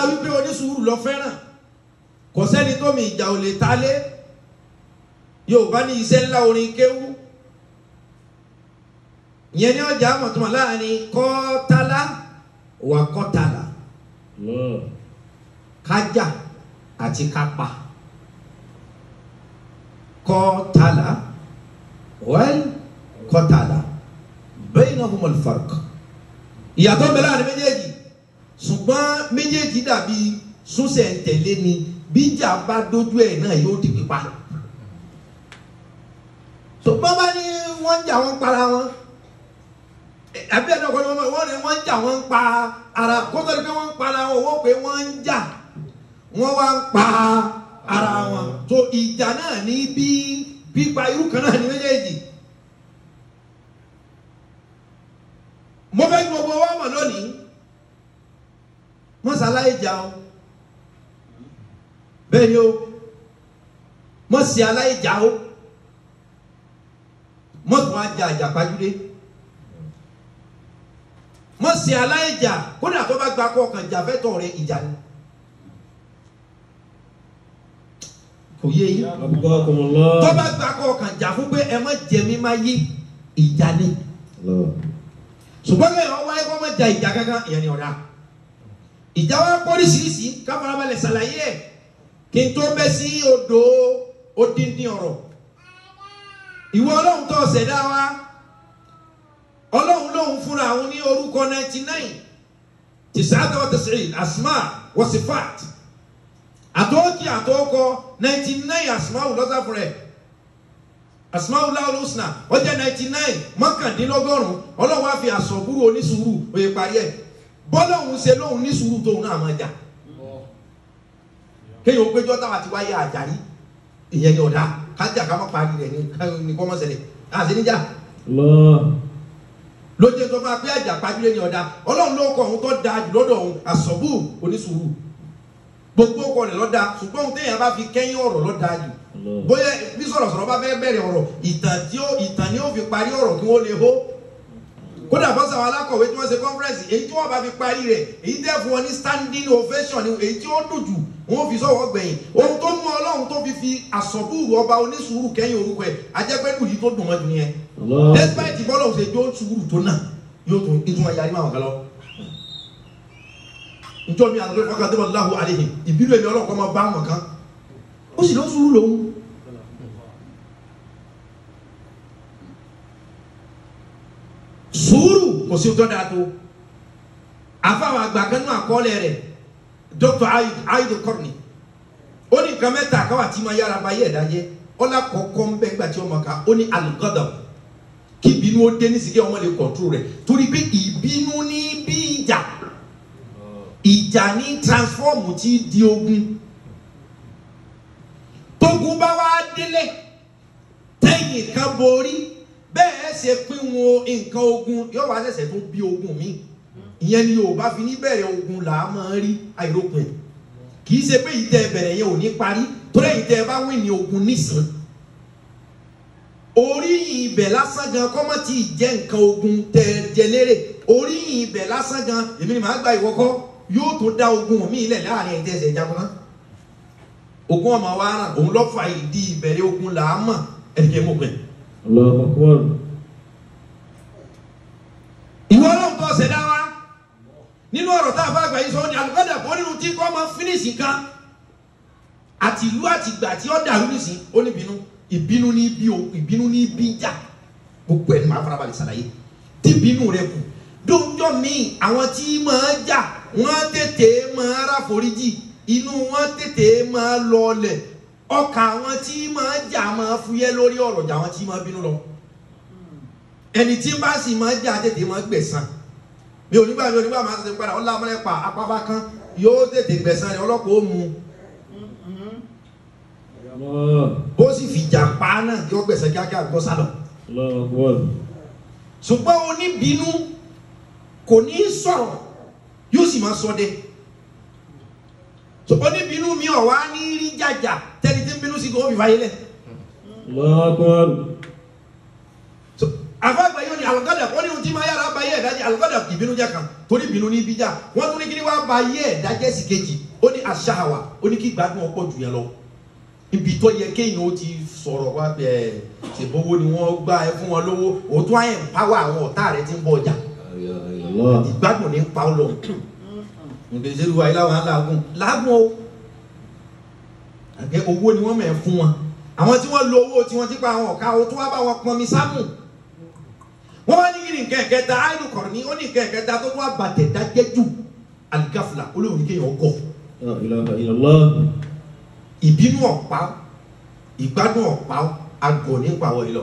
wípé onísùúrù lọ fẹ́ràn kò sẹ́ni tó mi ìjà ò lè ta lé yorùbá ní iṣẹ́ ńlá orin kéwú ìyẹn ní ọjà àmọ̀túnmọ̀ láàrin kọ́tálá wà kọ́tálá Allah. kájà àti kápá kọ́tálá wẹ́l kọ́tálá bainahumul farq ìyàtọ̀ ń bẹ láàrin méjèèjì ṣùgbọ́n méjèèjì dàbí súnṣẹ̀ ń tẹ̀lé ni bíjà bá dójú ẹ̀ náà yóò di pípa ṣùgbọ́n bá ní wọ́n ń jà wọ́n para wọn àbí ẹ̀dọ́ kan ní wọ́n ní wọ́n ń jà wọ́n ń pa ara kótó ni pé wọ́n ń para wọn wọ́n pé wọ́n ń jà wọ́n wá ń pa ara wọn tó ìjà náà ní bí pípa irú kan náà ní méjèèjì. mo fẹ́ kí gbogbo wa mọ̀ lónìí mọ́sálàyé jà o bẹ́ẹ̀ ni o mọ́sí aláyé jà o mọ́tò wa jà àjàpájúdé mọ́sí aláyé jà kódà tó bá gba kọ́ ọkàn jà fẹ́tọ̀ rẹ ìjà ni kò yé yín Abqakumullah. tó bá gba kọ́ ọkàn jà fún pé ẹ má jẹ mí má yí ìjà ni Allah. ṣùgbọ́n kí wọ́n wáyé kó má ja ìjà kankan ìyẹn ni ọ̀dà ìjà wa pọ́lísìírísìí káfarabalẹ̀ ṣàlàyé ẹ̀ kí n tó bẹ́ sí odò odindi ọ̀rọ̀ ìwọ ọlọ́run tó ṣẹ̀dá wa ọlọ́run lòun fúnra àwọn ní orúkọ ninety nine tìṣáàtà wa tẹ̀síìn asma wa sifat àtọ́kì àtọ́kọ ninety nine asma wò lọ́sà fún rẹ̀ asmaul husna ó jẹ́ ninety nine mọ́kàndínlọ́gọ́rùn ọlọ́run á fi àsọ̀búrò onísùúrù òye parí ẹ̀ bọ́lọ́hún ṣe lóhun ní sùúrù tóun náà máa jà kéèyàn ó péjọ táwa ti wáyé àjàrí ìyẹn ni ọ̀dà kájà ká má parí rẹ̀ ní kọ́ mọ́sẹ̀lẹ̀ àti níjà Allah. lójú tó máa pé àjà pàjùlẹ̀ ní ọ̀dà ọlọ́run ló kọ òun tó da jù lọ́dọ̀ òun àsọ̀bù onísùúrù gbogbo ọkọ rẹ̀ lọ́dà ṣùgbọ́n òun téèyàn bá fi kẹ́yìn ọ̀rọ̀ lọ́dà jù Allah. bóyá bí sọ̀rọ̀sọ̀rọ̀ bá fẹ́ bẹ̀rẹ̀ ọ̀rọ̀ ìtàn tí ó ìtàn ni ó fi parí ọ̀rọ̀ kí wọ́n lè hó kódà bọ́sà àwọn alákọ̀wé tí wọ́n ṣe conference èyí tí wọ́n bá fi parí rẹ̀ èyí tẹ́ fún wọn ní standing ovation ni èyí tí ó dùn jù wọ́n fi sọ̀wọ́ gbẹ̀yìn ohun tó mú ọlọ́run tó fi fi àsọ̀bùrù ọba onísùúrù kẹ́yìn orúkọ ẹ̀ ajẹ́pẹ́lú yìí tó dùn mọ́ jù nìyẹn Allah. despite bọ́lọ̀ ṣe jó sùúrù tó náà yóò tún ìtumọ̀ yarí máa wà kálọ́ njọ́ mi àti ọkọ̀ àti ọ̀dọ́ láhùn àlehìn ìbílẹ̀ èmi ọlọ́kọ̀ máa bá wọn kan ó sì lọ sùúrù lòun. sùúrù kò sí tó dáa tó àfàwọn àgbà kan náà àkọọ́lẹ̀ rẹ̀ dr aidu kọ́ni ó ní nǹkan mẹ́ta káwá tí ma yára ba yé ẹ̀dá jẹ́ ọlá kọ̀ọ̀kan ń bẹ́ gbà tí ọmọ ká ó ní alùgọ́dọ̀ kí ìbínú ó dé nísìkí ọmọ lè kọ̀ọ̀tù rẹ̀ torí pé ìbínú ní bí ìjà ìjà ní transform tí di ogun tógun bá wá délé tẹ́yìn kan borí bẹ́ẹ̀ ṣe pín wọn nǹkan ogun yóò wá ṣẹ̀ṣẹ̀ tó bí ogun mi ìyẹn ni Yorùbá fi ní bẹ̀rẹ̀ ogun là á máa rí àìrópin kì í ṣe pé ìtẹ́ bẹ̀rẹ̀ yẹn ò ní parí torí ẹ̀yin tẹ́ ẹ bá wí ní ogun nísìn oríyìn ibẹ̀ lásán gan kọ́mọ́ tí ì jẹ́ nǹkan ogun tẹ́ ẹ jẹ lérè oríyìn ibẹ̀ lásán gan èmi ni màá gba ìwọ́kọ́ yóò tó dá ogun mi ilẹ̀ láàrin ẹ̀yin tẹ́ ẹsẹ̀ jagun náà ogun ọmọ wa ràn òun lọ́ fa ìdí ìbẹ̀rẹ̀ ogun là á mọ̀ ẹ̀dìkẹ́ mọ̀ pẹ̀. Allahu Akbar. ìwọ ọlọ́run tó ṣẹ̀dá wa nínú ọ̀rọ̀ tá a bá gbà yìí sọ ní alùpàdà kó nínú tí kò máa fínísì kan àti ìlú àti ìgbà tí ó dàrú nìsín ó ní ìbínú ìbínú ní bí o ìbínú ní bí jà gbogbo ẹ̀ ní máa farabalẹ̀ ṣàlàyé tí ìbínú rẹ kù dóńjọ́ míì àwọn tí máa jà wọ́n tètè máa ráforíjì inú wọn tètè máa lọlẹ̀ ọkàn àwọn tí máa jà máa fúyẹ́ lórí ọ̀rọ̀ jà àwọn tí máa bínú lọ ẹni tí bá sì máa jà tètè máa gbẹ̀san mi ò nígbà mi ò nígbà máa ṣe padà ọlá amúlẹ̀ pa apábá kan yóò tètè gbẹ̀san rẹ̀ ọlọ́pàá ó mu Allah. bó sì fìjà pa á náà yóò gbẹ̀san kíákíá gbọ́ sálọ. Allahu Akbar. ṣùgbọ́n oníbínú kò ní í sọ̀rọ̀ yóò sì máa sọ dé So, oníbínú mi ọ̀ wá ní rí jàjà tẹ́ni tí ń bínú sí kò ó fi fàyè lẹ̀ Allahu Akbar. So, àfàgbà yóò ní àlọ́kadà ó ní ohun tí máa yára báyẹ̀ ẹ̀dá jẹ́ alùpàdà ìbínú jẹ́ kan torí ìbínú ní ibi jà wọ́n tún ní kí ni wàá ba ayé ẹ̀dá jẹ́ sí kejì ó ní aṣáwa ó ní kí gbádùn ọ̀pọ̀ jù yẹn lọ ibi tó yẹ kéèyàn ó ti sọ̀rọ̀ wá bẹ́ẹ̀ ṣèbówó ni wọ́n gbá ẹ fún wọn lówó òtún àyẹ̀ ń pàwọ́ àwọn ọ̀tá rẹ ti ń bọ̀ ọjà Allah. ìgbádùn ní pa ọ lọ ìgbésẹ̀ ìwà ilé àwọn aláàgùn láàgùn o àgbẹ̀ owó ni wọ́n mẹ̀ fún wọn àwọn tí wọ́n lo owó tí wọ́n ti pa àwọn ọ̀ka o tó wá bá wọn pọnmi sámù wọ́n wá ní kí ni nǹkan ẹ̀kẹta áìlú kọ̀rọ̀ ní ó ní nǹkan ẹ̀kẹta tó tún àbàtẹ̀ dájẹ́ jù àlìkáfìlà olóhùn ní kéèyàn ọgọ́ La ilaha illallah. ìbínú ọ̀pá ìgbádùn ọ̀pá àgọ̀ nípa àwọn ìlọ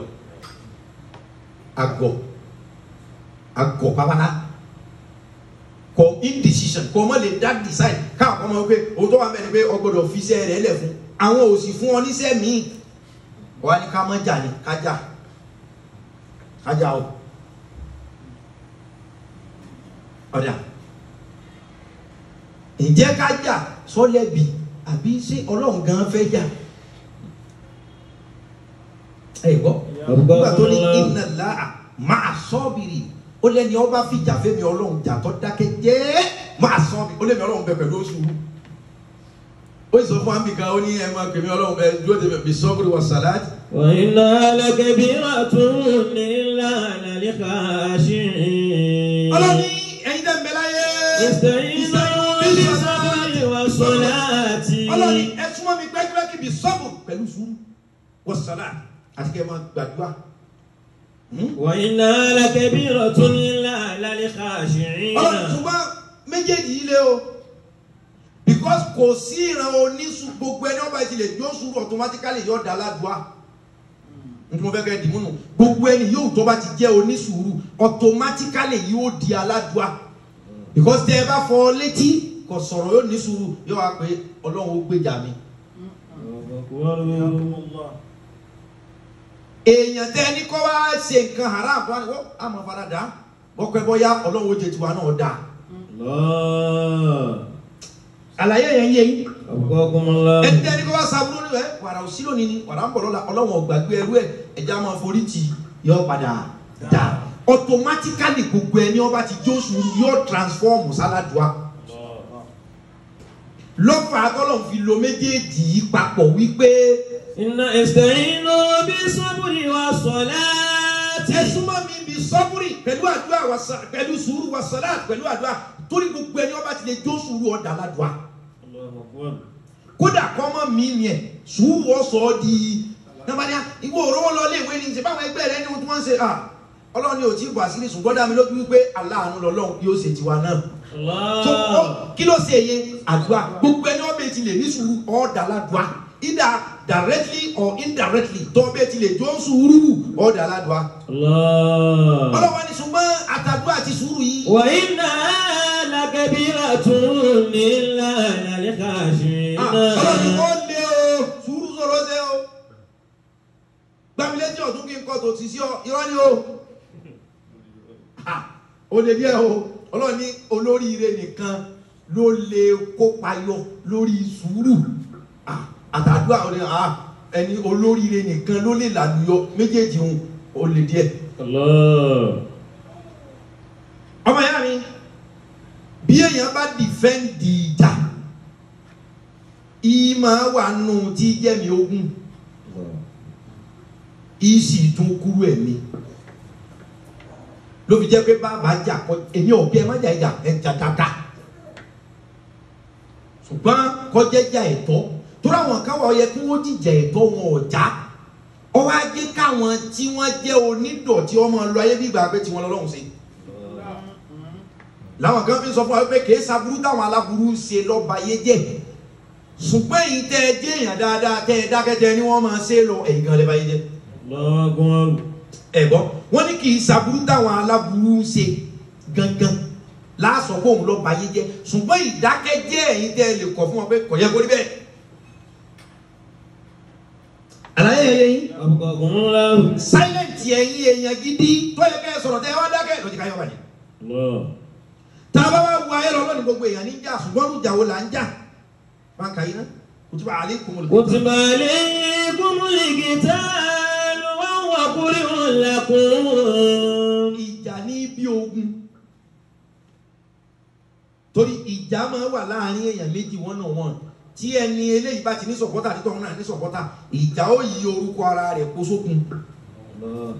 àgọ̀ àgọ̀ pápálá kọ indecision kọ ọmọ lè dá decide káwọn ọmọ wípé òótọ́ wa mẹ́rin pé ọgbọ́dọ̀ fi iṣẹ́ rẹ̀ lẹ̀ fún àwọn òsì fún ọ níṣẹ́ míì wọ́n á ní ká mọ́ jà ní kájà kájà o ọ̀dà ǹjẹ́ kájà sọ́lẹ̀bì àbí ṣé ọlọ́run gan fẹ́ jà ẹ gbọ́ nígbà tó ní iná láà máa sọ́ọ̀bìrì ó lẹ́ni ọba fìjà fẹ́mi ọlọ́run jà tó dákẹ́ jẹ́ máa sọ́ọ̀bì ó lẹ́mi ọlọ́run bẹ pẹ̀lú oṣù ó sọ fún àmì kan ó ní ẹ máa pèmí ọlọ́run ẹ dúró tèmi bí sọ́ọ̀bìrì wà sàláàtì. وإنها لكبيرة إلا على الخاشعين ọlọ́ni ẹ̀yin dẹ̀ ń bẹ láyé. استعينوا بالصبر والصلاة ọlọ́ni ẹ súnmọ́ mi gbẹ́gbẹ́kì bí sọ́ọ̀bù pẹ̀lú sùúrù wà sàláàtì àti kẹ́ ẹ máa gbàdúrà. Hmm? وإنها لكبيرة إلا على ọlọ́run الخاشعين ṣùgbọ́n méjèèjì yìí lé o because kò sí ìran oníṣù gbogbo ẹni ọba ti lè jó sùúrù automatically yóò dá ládùá nítorí mo fẹ́ kẹ́ ẹ dìmú nù gbogbo ẹni yóò tó bá ti jẹ́ oníṣùúrù automatically yóò di aládùá because tẹ ẹ bá fọ létí kò sọ̀rọ̀ yóò ní sùúrù yóò wá pé ọlọ́run ó gbèjà mi èèyàn tẹ ẹni kọ́ wá ṣe nǹkan haram wá ní wọ́n á mọ̀ fara dà bọ́pẹ́ bọ́yá ọlọ́run ó jẹ tiwa náà dáa الله àlàyé yẹn yé yín. أبقاكم الله ẹni tẹ́ni kó bá sábúrú ni ẹ wàrà òsì lónìí ni wàrà ń bọ̀ lọ́la ọlọ́wọ̀n gbàgbé ẹrú ẹ ẹja máa forí tì yọ padà dà automatically gbogbo ẹni ọba ti jó sùúrù yóò transform sáládùá lọ́fà akọ́lọ̀ fi lo méjèèjì yìí papọ̀ wípé إن استعينوا بالصبر والصلاة ẹ súnmọ́ mi bí sọ́búrì pẹ̀lú àdúrà wàsà- pẹ̀lú sùúrù wàsálà pẹ̀lú àdúrà torí gbogbo ẹni ọba ti lè jó sùúrù ọ̀dà ládùá الله أكبر kódà kọ́mọ mi miẹ̀ sùúrù ọ̀sọ̀ ọ́ di nàbàdìyà ìwọ òróró lọ léèwé ni ṣe báwọn ẹgbẹ́ rẹ ní ohun tí wọ́n ń ṣe à ọlọ́run ni ò tí ì bọ̀ àṣírí ṣùgbọ́n dá mi lójú wípé aláàánú lọ́lọ́run yóò ṣe tiwa náà tó الله ó- kí ló ṣe yẹn àdúrà gbogbo ẹni ọbẹ̀ ti lè ní sùúrù ọ̀dà ládùá either directly or indirectly tó ọbẹ̀ ti lè jó sùúrù ọ̀dà ládùá الله ọlọ́wọ́ ni ṣùgbọ́n àtàdúrà àti sùúrù yìí وإنها لكبيرة إلا على الخاشعين Ah, ọlọ́run ni wọ́n lé o sùúrù sọ̀rọ̀ ṣe o gbàmílẹ́jì ọ̀tún kí n kọ́ tó ti sí ọ irọ́ ni o Ah, ó lè díẹ̀ o ọlọ́run ní olóríire nìkan ló lè kópa yọ lórí sùúrù Ah, àtàdúrà ó ní ah, ẹni olóríire nìkan ló lè làlùyọ méjèèjì òun ó lè díẹ̀ الله ọmọ ìyá mi bí èèyàn bá dìfẹ́ǹdì ìjà ìmọ̀ wà nù tí jẹ́mi ogun ìsì tún kúrú ẹ̀mí ló fi jẹ́ pé bàbá jà kọ èmi ò bí ẹ má jà ìjà ẹ jà dáadáa ṣùgbọ́n kọjá jà ẹ̀tọ́ torí àwọn kan wà ó yẹ kí wọ́n jìjà ẹ̀tọ́ wọn ò já ọwọ́ ajé káwọn tí wọ́n jẹ́ onídọ̀tí ọmọ lọ ayé bí ìgbà pé tiwọn lọ́lọ́run ṣe làwọn kan fi sọ fún wa pé kìí saburú táwọn aláburú ṣe lọ́ba yé jẹ́ ṣùgbọ́n èyí tẹ́ ẹ jẹ́ èèyàn dáadáa tẹ́ ẹ dákẹ́jẹ́ ni wọ́n máa ṣe lọ ẹ̀yìn gan lẹ́ba yé jẹ́ الله أكبر ẹ̀gbọ́n wọ́n ní kìí saburú táwọn aláburú ṣe gangan láàsọ pé òun lọ́ba yé jẹ́ ṣùgbọ́n ìdákẹ́jẹ́ ẹ̀yìn tẹ́ ẹ lè kọ̀ fún wọn pé kò yẹ kó rí bẹ́ẹ̀. àlàyé yẹn yín أبقاكم الله silent ẹ̀yin èèyàn gidi tó yẹ kẹ́ ẹ sọ̀rọ̀ tẹ́ ẹ wá dákẹ́ lọ́jọ́ ká yọ bàjẹ́ الله tá a bá wá wo ayé lọ lónìí gbogbo èèyàn ní jà ṣùgbọ́n ní ìjà wo là ń jà máa kà yín ná kùtùbà alaykumul كتب عليكم القتال وهو كره لكم ìjà ní bí ogun torí ìjà máa wà láàrin èèyàn méjì one on one tí ẹni eléyìí bá ti ní sọ̀pọ́tà títọ́ ọ̀hún náà ní sọ̀pọ́tà ìjà ó yí orúkọ ara rẹ̀ kó sókun Allah.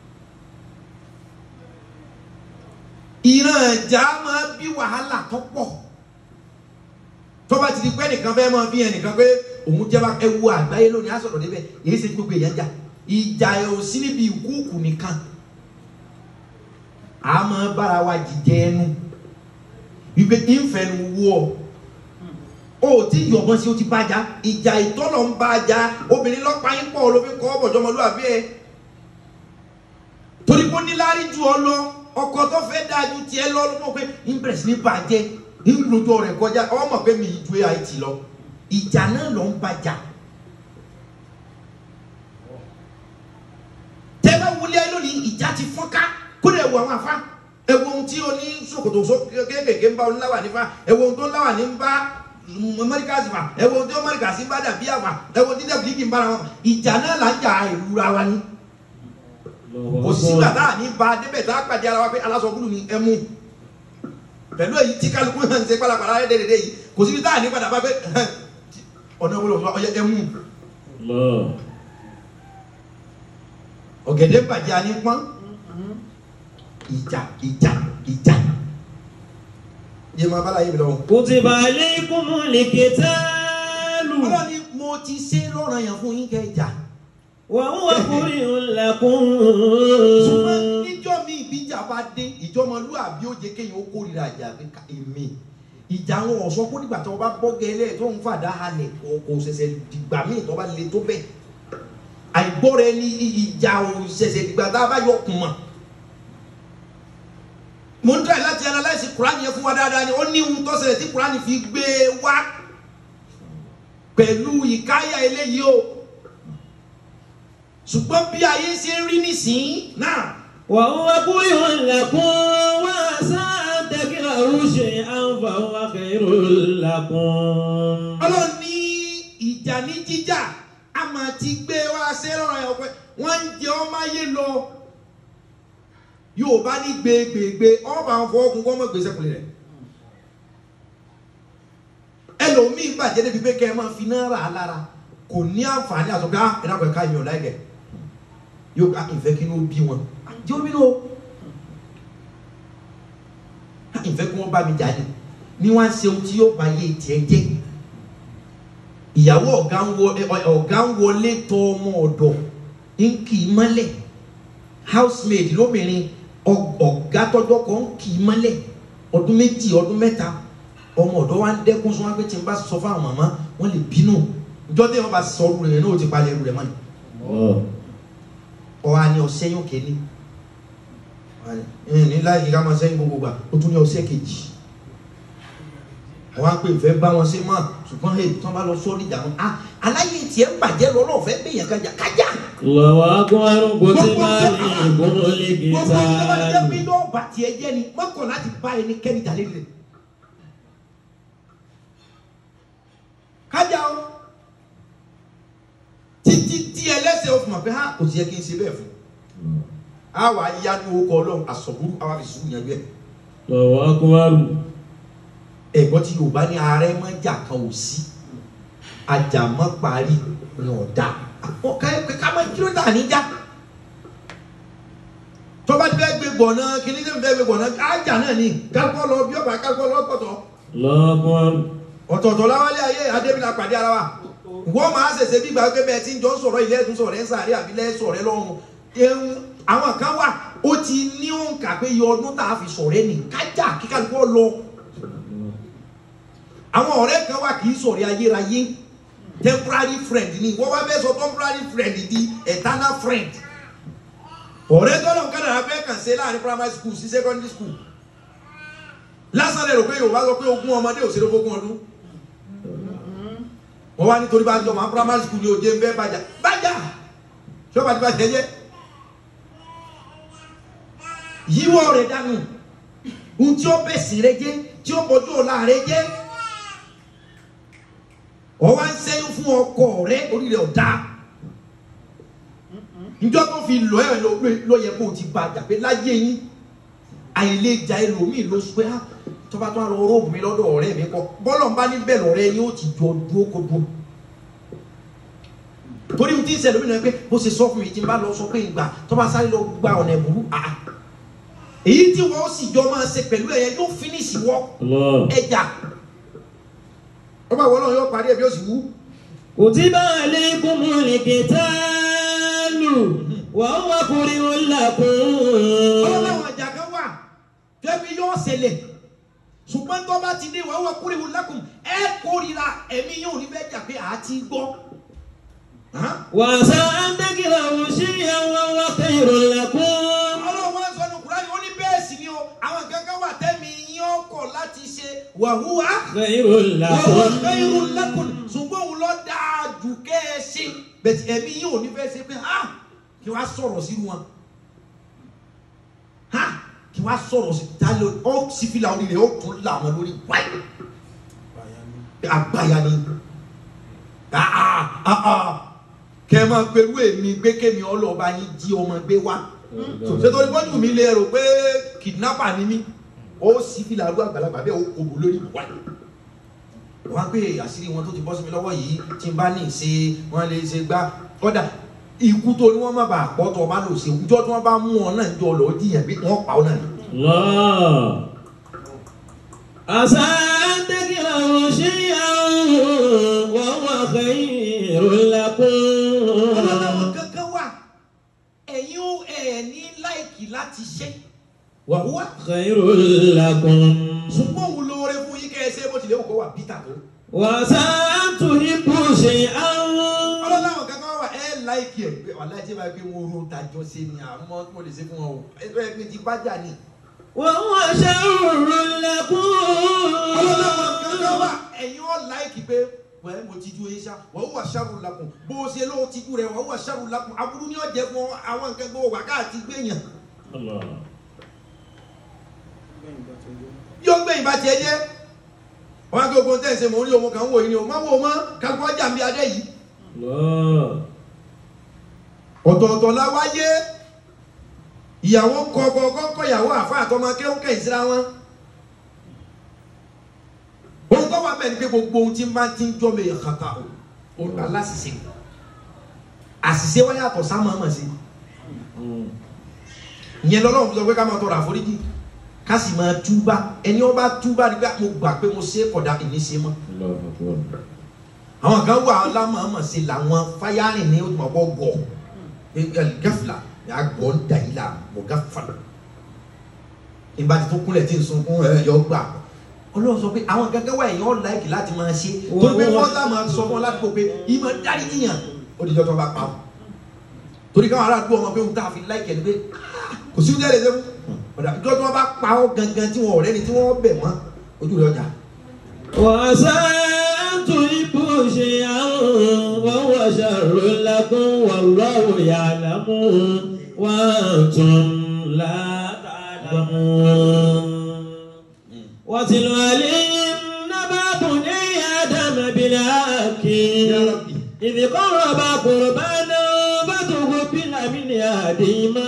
ìran ìjà máa bí wàhálà tó pọ̀ tó bá ti di pé nìkan fẹ́ máa bí ẹnìkan pé òun jẹ́ bá ẹ wo àgbáyé lónìí á sọ̀rọ̀ débẹ̀ èyí ṣe gbogbo èèyàn jà ìjà ẹ̀ ò sí níbi ìkúùkù nìkan a máa bára wa jìjẹ ẹnu wípé ìfẹ̀nu wú ọ o ò tí yọ̀bọ̀n sí o ti bàjá ìjà ìtọ́nà ń bàjá obìnrin lọ́pàá yín pọ̀ ló fi kọ́ ọ̀bọ̀jọ́mọlúwàbí ẹ̀ torí pé ó ní láárí ju ọ lọ ọkọ tó fẹ́ dáa ju tiẹ̀ lọ ló mọ̀ pé impress ní bàjẹ́ ńlójó rẹ̀ kọjá ọmọ pé mi ju ait lọ ìjà náà ló ń bàjá. tẹ́ bá wọlé ayé lónìí ìjà ti fọ́nká kó lè wọ àwọn afá ẹ wo ohun tí o ní ṣòkòtò so kéékèèké ń bá oníláwà nífa ẹ wo ohun tó ńláwà ní ń bá mọ́ríkàsì fà ẹ wo ohun tó mọ́ríkàsì ń bá dàbí àfà ẹ wo ohun tí dàbí kì í bára wọn ìjà náà là ń jà ìrora wa ni Allahu kò sígbà Akbar. tá a ní ba débẹ̀ tá a pàdé ara wa pé aláṣọ búlù ni ẹ mú pẹ̀lú èyí tí kálukú náà ń ṣe pálapàla rẹ̀ dédé yìí kò síbi tá a ní padà bá pé ọ̀nà wọlé ọ̀yẹ ẹ mú Allah. ọ̀gẹ̀dẹ̀ bàjẹ́ àní pọ́n ìjà ìjà ìjà yé máa bá láyé mi lọ́wọ́. Kutiba alaykumul qitalu. ọlọ́ni mo ti ṣe lọ́rọ̀ yẹn fún yín kẹ́ ìjà Wa huwa kurhun lakum. ṣùgbọ́n níjọ́ mi ìbíjà bá dé ìjọmọlúàbí ó jẹ́ kéèyàn ó kórìíra ìjà pé ká èmi ìjà wọn ọ̀sọ́ kó dìgbà tó o bá bọ́ gẹ́lẹ́ tó ń fàdá halẹ̀ kò kò ṣẹ̀ṣẹ̀ dìgbà míì tó bá le tó bẹ́ẹ̀ àìgbọ́ra ẹni ìjà ò ṣẹ̀ṣẹ̀ dìgbà tá a bá yọ kùn mọ́ mo ń try láti analyse Quran yẹn fún wa dáadáa ni ó ní ohun tó ṣẹlẹ̀ tí Quran fi gbé e wá pẹ̀lú ìkáyà eléyìí o ṣùgbọ́n bí ayé ṣe ń rí nísìnyí náà Wa huwa kurhun lakum. Wa asa an takrahu shay'an fa huwa khairun lakum. ọlọ́run ní ìjà ní jíjà a máa ti gbé wá ṣe lọ́rọ̀ ẹ̀ ọ̀pẹ wọ́n ń jẹ ọmọ ayé lọ yóò bá ní gbégbégbé ọba àwọn fọwọ́kùn kọ́ mọ́ gbèsè kùnrin rẹ̀ ẹlòmíì bàjẹ́ débi pé kẹ́ ẹ máa fi náà rà á lára kò ní àǹfààní àtọ́gbá ẹ̀dàpọ̀ ẹ̀ka ìyọ̀ láìgẹ̀ yóò ká ìfẹ́ kí ló bí wọn jẹ́ omi ló ìfẹ́ kí wọ́n bá mi jáde ní wọ́n á ṣe ohun tí yóò bá yé tiẹ̀ jẹ́ ìyàwó ọ̀gá ń wọ ẹ- ọ̀gá ń wọlé tọ ọmọ ọ̀dọ̀ ń kì í mọ́lẹ̀ housemaid lóbìnrin ọ- ọ̀gá tọ́jọ́ kan ń kì í mọ́lẹ̀ ọdún méjì ọdún mẹ́ta ọmọ ọ̀dọ́ wa ń dẹ́kun sọ wọn pé tí n bá sọ fún àwọn màmá wọn lè bínú ìjọ tí wọn bá sọ ọrù rẹ náà ó ti palẹ̀ ẹrù rẹ mọ́ ni Allah. ọwọ́ á ní ọ̀sẹ̀ yóò kéde ní láyé ká máa sẹ́yìn gbogbo gbà ó tún ní ọ̀sẹ̀ kejì wọ́n á pè fẹ́ bá wọn ṣe mọ́ ṣùgbọ́n ẹ̀ tí wọ́n bá lọ sọ́ọ́lì ìjà wọn ah aláyé tiẹ̀ ń bàjẹ́ lọ́nà ọ̀fẹ́ gbẹ̀yàn kájà kájà Allahu akbar. Kutiba gbogbo alaykumul ìjọba ti jẹ́ pé qitalu. yóò bà tiẹ̀ jẹ́ ni mọ́kàn láti bá ẹni kẹ́ni jalè rẹ̀ kájà o títí tí ẹlẹ́sẹ̀ o fún wa pé ha kò sí yẹ kí n ṣe bẹ́ẹ̀ fún a wà á yá ní orúkọ ọlọ́run àsọ̀bùrú àwa fi sùúrù yẹn bẹ́ẹ̀ Allahu akbar. ẹ̀gbọ́n tí yorùbá ní ààrẹ mọ́ jà kan ò sí ajàmọ́ parí ní ọ̀dà ká mọ́ kí ló dà níjà tọ́ba tí fẹ́ gbé gbọ̀nà kíní tí fẹ́ gbé gbọ̀nà ájà náà ni kálukọ́ lọ bí ọba kálukọ́ lọ pọ̀tọ́ Allahu akbar. ọ̀tọ̀ọ̀tọ̀ láwálé ayé adébílà pàdé ara wa wọ́n máa ṣẹ̀ṣẹ̀ bí gbàgbé bẹ́ẹ̀ tí ń jọ sọ̀rọ̀ ilé ẹ̀dùn sọ̀rọ̀ ẹ̀ ń sàárẹ̀ àbílẹ̀ sọ̀rọ̀ ẹ̀ lọ́rùn ẹ̀hún àwọn kan wà ó ti ní òǹkà pé iye ọdún tá a fi sọ̀rọ̀ ẹ̀ ní kájà kí kálukọ́ lọ àwọn ọ̀rẹ́ kan wà kì í sọ̀rọ̀ ayérayé temporary friend ni wọ́n wá fẹ́ sọ temporary friend di eternal friend ọ̀rẹ́ tọ́lọ̀ nǹkan dàrá fẹ́ kàn ṣe láàrin primary school sí secondary school lásán lè rò pé yorùbá sọ pé ogún ọmọdé ò ṣeré fógún ọdún wọ́n wá nítorí bá ń jọ máa primary school ní òde ń bẹ́ bàjá bàjá ṣọ́ba ti bá jẹ́ jẹ́ yíwọ́ rẹ̀ dànù ohun tí ó bẹ̀sìn rẹ jẹ́ tí ó bọ́jú ọ̀la rẹ jẹ́ ọ wá ń sẹ́yìn fún ọkọ rẹ orí rẹ ọ̀dá njọ́ tó fi lọ ẹ̀ lọ yẹ kó o ti ba àjàpé láyé yín àìlèjà ẹlòmíì ló sọ pé ah tó bá tó wà lọ róòbù mi lọ́dọ̀ ọ̀rẹ́ mi kọ́ bọ́lọ̀ ń bá níbẹ̀ lọ́rẹ́ ni ó ti jọ dúró kó dúró torí ohun tí ń ṣẹlẹ̀ lómìnira pé bó ṣe sọ fún mi tí n bá lọ sọ pé ìgbà tó bá sáré lọ gba ọ̀nà ìbúrú àá èyí tí wọ́n sì jọ máa ṣe pẹ̀lú ẹ̀yẹ yóò fínísì wọ́ Allah. ẹja ọba ìwọ́n náà yóò parí ẹ̀ bí ó sì wú كتب عليكم القتال وهو كره لكم ọlọ́láwọn àjà kan wà tẹ́bí yóò ṣẹlẹ̀ ṣùgbọ́n tó bá ti dé wàá wà kúrìwò lákùn ẹ kórìíra ẹ̀mí yóò ní bẹ́ẹ̀ jà pé àá ti gbọ́. Hàn? وعسى أن تكرهوا شيئا وهو خير لكم ọlọ́run wá sọ ní kúránì ó ní bẹ́ẹ̀ sì ni o àwọn kankan wà tẹ́mi yín ọkọ̀ láti ṣe wàhúwà خير wàhúwà لكم khairu lakum ṣùgbọ́n òun lọ dáa jù kẹ́ ẹ ṣe bẹ̀tì ẹ̀mí yín ò ní fẹ́ ṣe pé ha kí wàá sọ̀rọ̀ sínú wọn ha kí wàá sọ̀rọ̀ sí ta ló ọ́ sífìlà orí rẹ̀ ó tún là wọn lórí wáyé àgbáyà ni ah ah ah ah kẹ́ ẹ máa pẹ̀lú èmi gbé kémi ọlọ́ọ̀bá yín jí ọmọ gbé wá ṣètòrí bọ́jú mi lè rò pé kidnapper ni mí ó sì fi làrú àgbàlagbà bẹ́ẹ̀ ó kòbó lórí wáyé wọ́n á pé àṣírí wọn tó ti bọ́ sí mi lọ́wọ́ yìí tí n bá ní ṣe wọ́n lè ṣe gbá kọ́dà ikú tó ní wọ́n má bàa pọ̀ tó o bá lò ṣe ìjọ tí wọ́n bá mú ọ náà jọ lọ jiyàn bí wọ́n pa ọ náà ni. الله عسى أن تكرهوا شيئا وهو خير ọlọ́run لكم kankan wà ẹ̀yin ó ẹ̀ ní láìkì láti ṣe wàhúwà خير لكم ṣùgbọ́n òun lóore fún yín kẹ́ ẹ ṣe bó tilẹ̀ òkò wà bítà tó. وعسى أن تحبوا شيئا ọlọ́run kankan wà ẹ̀ láìkì ẹ̀ pé wàhálà tí wàá gbé wọn ro tàjọ ṣe ni àmọ́ mo lè ṣe fún wọn o ẹ bẹ́ẹ̀ pé ti bá jà ni. وهو شر لكم ọlọ́run kankan wà ẹ̀yin ó láìkì pé wẹ́ẹ́ mo ti ju yín ṣá wọ́n wà ṣàrù lakùn bó o ṣe ló ti ju rẹ̀ wọ́n wà ṣàrù lakùn aburú ni ó jẹ́ fún àwọn nǹkan gbọ́ wà káàtì gbẹ̀yàn الله yóò gbẹ̀yìn bá tiẹ̀ jẹ́ wọ́n á gbé ogun tẹ̀sí mò ń rí ọmọ kan wò yín ni o má wò ó mọ́ kágbọ́n ọjà ń bí adé yìí الله ọ̀tọ̀ọ̀tọ̀ la wáyé ìyàwó kọ̀ọ̀kọ̀ kọ́kọ́ ìyàwó àfa àtọmọ akéwọ́n kẹ́yìn síra wọn ohun tó wà bẹ́ẹ̀ ni pé gbogbo ohun tí máa ti ń jọ́ mi kàkà o òun aláṣìṣe àṣìṣe wáyé àtọ̀ sáà máa mọ̀ sí ìyẹn lọ́lọ́run fi sọ pé ká máa tọrọ àforíjì ká sì máa túbà ẹni ó bá túbà nígbà mo gbà pé mo ṣe é kódà ìní ṣe mọ́ الله أكبر àwọn kan wà lámàmà sí làwọn fáyárìn ní ọgbọ gọ gẹfìlà àgbọ̀ ń dà yìí là mọ̀ gáfàlà ìbá ti tó kúnlẹ̀ tí ń sunkún ẹ yọ gbà ọlọ́run sọ pé àwọn gẹ́gẹ́ wà èèyàn láìkì láti máa ṣe tó pé wọ́n sá máa sọ fún ọ láti kó pé ìmọ̀ dárí yíyàn ó di jọ́jọ́ bá pa ọ́ torí káwọn ará àdúgbò ọmọ pé òun tá a fi láìkì ẹni pé "Ah, kò sí oúnjẹ lè ṣe fún ọ̀dà ìjọ tí wọ́n bá pa ọ́ gangan tí wọ́n ọ̀rẹ́ ni tí wọ́n bẹ̀ wọ́n ojú rẹ̀ ọjà وعسى أن تحبوا شيئا وهو شر لكم والله يعلم وأنتم لا تعلمون واتل عليهم نبأ بني آدم بالحق يا ربي إذ قرب قربانا فتقبل من أحدهما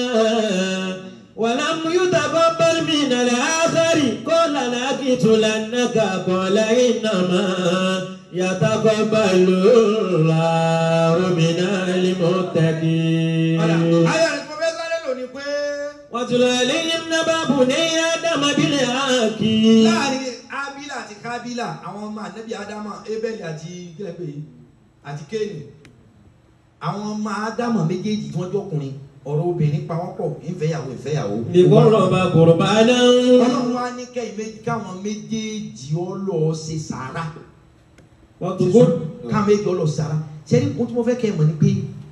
ولم يتقبل من الآخر قال لأقتلنك قال إنما يتقبل الله من المتقين ayé rẹ̀ tó fẹ́ sáré lónìí pé واتل عليهم نبأ بني آدم بالحق láàrin abila àti kábílà àwọn ọmọ ànábì ádámà ebeli àti kílẹ̀ pé àti kéènì àwọn ọmọ ádámà méjèèjì tí wọ́n jọkùnrin ọ̀rọ̀ obìnrin pa wọ́n pọ̀ ìfẹ́yàwó ìfẹ́yàwó. إذ قرب قربانا ọlọ́run wá ní kẹ́yìn méjì káwọn méjèèjì ọ lọ ṣe sàárà وتقول káwọn méjì ọ lọ ṣe sàárà sẹ́ni kó tí mo fẹ́ kẹ́ ẹ mọ̀ ni pé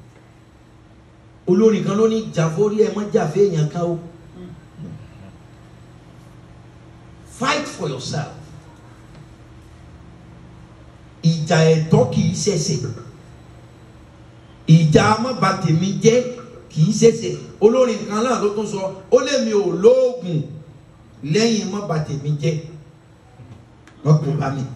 olórin kan ló ní jàforí ẹ mọ́ jàfẹ́ èèyàn kan o fight for yourself ìjà ẹ̀tọ́ kì í ṣẹ̀ṣẹ̀ ìjà amábàtèmi jẹ́ kì í ṣẹ̀ṣẹ̀ olórin kan náà ló tún sọ ó lé mi ò lóògùn lẹ́yìn amábàtèmi jẹ́ wọ́n kò bá mi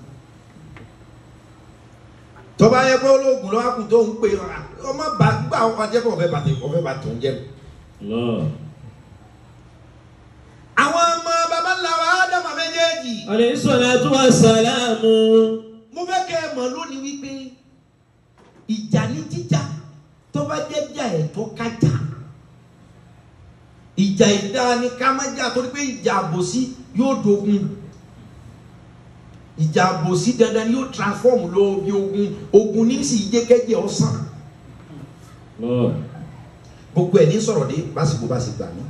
tọ́ba yẹ pé olóògùn lọ́wọ́ kù tó ń pè ọmọ bá gbà ọjọ́ pé ọ̀fẹ́ bàtẹ̀ ọ̀fẹ́ bàtẹ̀ ń jẹ́ الله àwọn ọmọ baba ńlá wa ádámà méjèèjì méjèèjì alayhi salatu wassalamu. mo fẹ́ kẹ́ ẹ mọ̀ lónìí wípé ìjà ní jíjà tó bá jẹ́ jà ẹ̀tọ́ ká jà ìjà ìdá ni ká má jà torí pé ìjà àbòsí yóò dogun ìjà àbòsí dandan ni yóò transform lọ bí ogun ogun ní sì jẹ́kẹ́jẹ́ ọ̀sán gbogbo ẹ̀ ní sọ̀rọ̀ dé básìkò bá sì gbà mí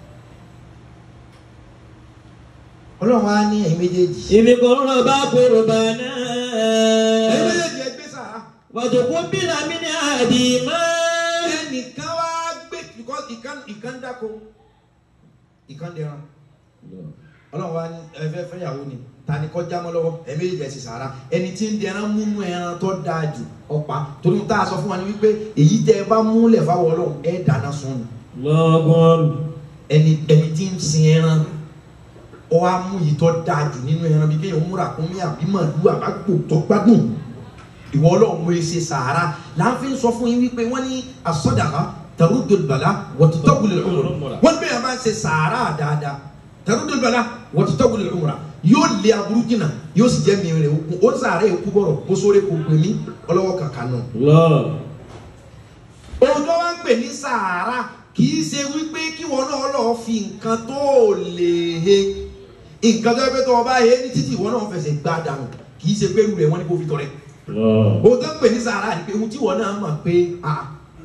ọlọ́run á ní ẹ̀yin méjèèjì ibi kan rọ̀ bá kúrò bá náà. ẹ̀yin méjèèjì ẹ gbé sàrà. wàtòkú bílà mi ní àdìmọ́. ẹnìkan wá gbé because ìkan ìkan dáko ìkan dẹran ọlọ́run wá ní ẹfẹ́ fẹ́yàwó ni ta ni kọ́ jámọ́ lọ́wọ́ ẹ̀mí ìjẹ́ sì sàrà ẹni tí ń dẹran múnú ẹran tó dáa jù ọ̀pá torí tá a sọ fún wa ni wípé èyí tẹ́ ẹ bá múlẹ̀ fáwọn ọlọ́run ẹ̀ dáná sun ni lọ́gọ́n. ẹni ẹni tí ń sin ẹran ọ wá mú yìí tó dáa jù nínú ẹran bí kéèyàn múra kún mí àbí màlúù àbágbò tó gbádùn ìwọ ọlọ́run mo ṣe sàárà láàfin sọ fún yín wípé wọ́n ní asọ́dàkà tẹ̀rúdòlùbàlà wọ́títọ́gùlẹ̀ ọ̀rọ̀ wọ́n bẹ̀rẹ̀ bá ń ṣe sàárà dáadáa tẹ̀rúdòlùbàlà wọ́títọ́gùlẹ̀ ọ̀rọ̀ yóò lé aburú jìnnà yóò sì jẹ́ mìíràn òkun ó sàárà èkú bọ̀rọ̀ bó sóore kò pè mí ọlọ́wọ́ kàkà náà lọ́. ohun tó wá ń pè ní sàárà kì í ṣe wípé kí wọn náà lọ fi nǹkan tó lè he nǹkan tó yẹ pé tó o bá he ní títì wọn náà fẹsẹ̀ gbá dànù kì í ṣe pé irú rẹ̀ wọ́n ní kó fi tọrẹ lọ́. ohun tó ń pè ní sàárà ni pé ohun tí wọn náà mọ̀ pé a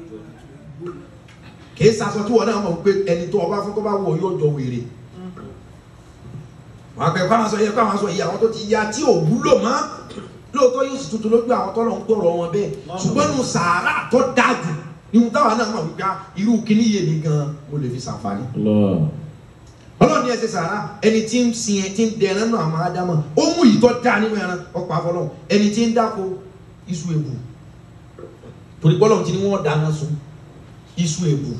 kì í sasọ tí wọn náà mọ̀ pé ẹni tó ọba fún tó bá wọ yóò jọ wèrè wọn akẹ́kọ̀ọ́ àwọn sọ yẹ kó àwọn sọ yìí àwọn tó ti ya tí ò wúlò mọ́ lóòótọ́ yóò sì tuntun lójú àwọn tọ́lọ̀ ń gbọ́rọ̀ wọn bẹ́ẹ̀ ṣùgbọ́n nù sàárà tó dájú ihun táwa náà mọ̀ wípé irú kíní yé mi gan mo lè fi ṣàǹfààní. lọ́. ọlọ́run ní ẹsẹ̀ sàárà ẹni tí ń sin ẹ tí ń dẹran náà àmọ́ ádámọ̀ ó mú ìtọ́ dá nínú ẹran ọ̀pọ̀ àfọlọ́ ẹni tí ń dáko iṣu èbù torí bọ́lọ̀ tí ni wọ́n dáná sun iṣu èbù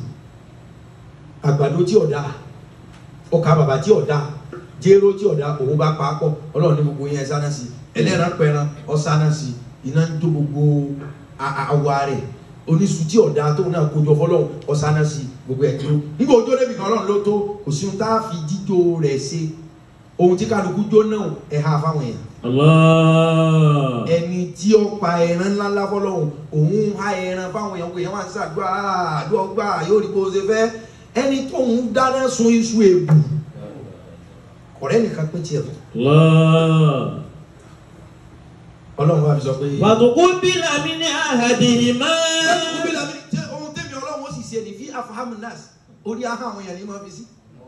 àgbàdo tí ọ̀dà ọkà bàbà tí ọ̀dà jéró tí ọ̀dà òun bá pa á pọ̀ ọlọ́run ní gbogbo yẹn sáná sí ẹlẹ́ran pẹran ọ̀sáná sí iná ń jó gbogbo a- a- àwa rẹ̀ oníṣu tí ọ̀dà tóun náà kójọ fọlọ́run ọ̀sáná sí gbogbo ẹ̀ tó nígbà ojó débi kan ọlọ́run ló tó kò sí ohun tá a fi jíjó rẹ̀ ṣe ohun tí kálukú jó náà ẹ̀ ha fáwọn èèyàn Allah. ẹni tí ó pa ẹran ńláńlá fọlọ́hún òun ha ẹran fáwọn èèyàn kò yẹn máa ń ṣàdúrà àdúrà gbà yóò rí bó ṣe fẹ́ ẹni tó ń dáná sun iṣu èbù ọ̀rẹ́ nìkan pín tiẹ̀ fún Allah. ọlọ́run bá fi sọ pé. wàtòkú bílà mi ní àdìmọ́. Wọ́n bí lami jẹ́ ohun tẹ́mi ọlọ́run ó sì ṣe ní fi afahamu nas orí aha àwọn èèyàn ní máa fi sí.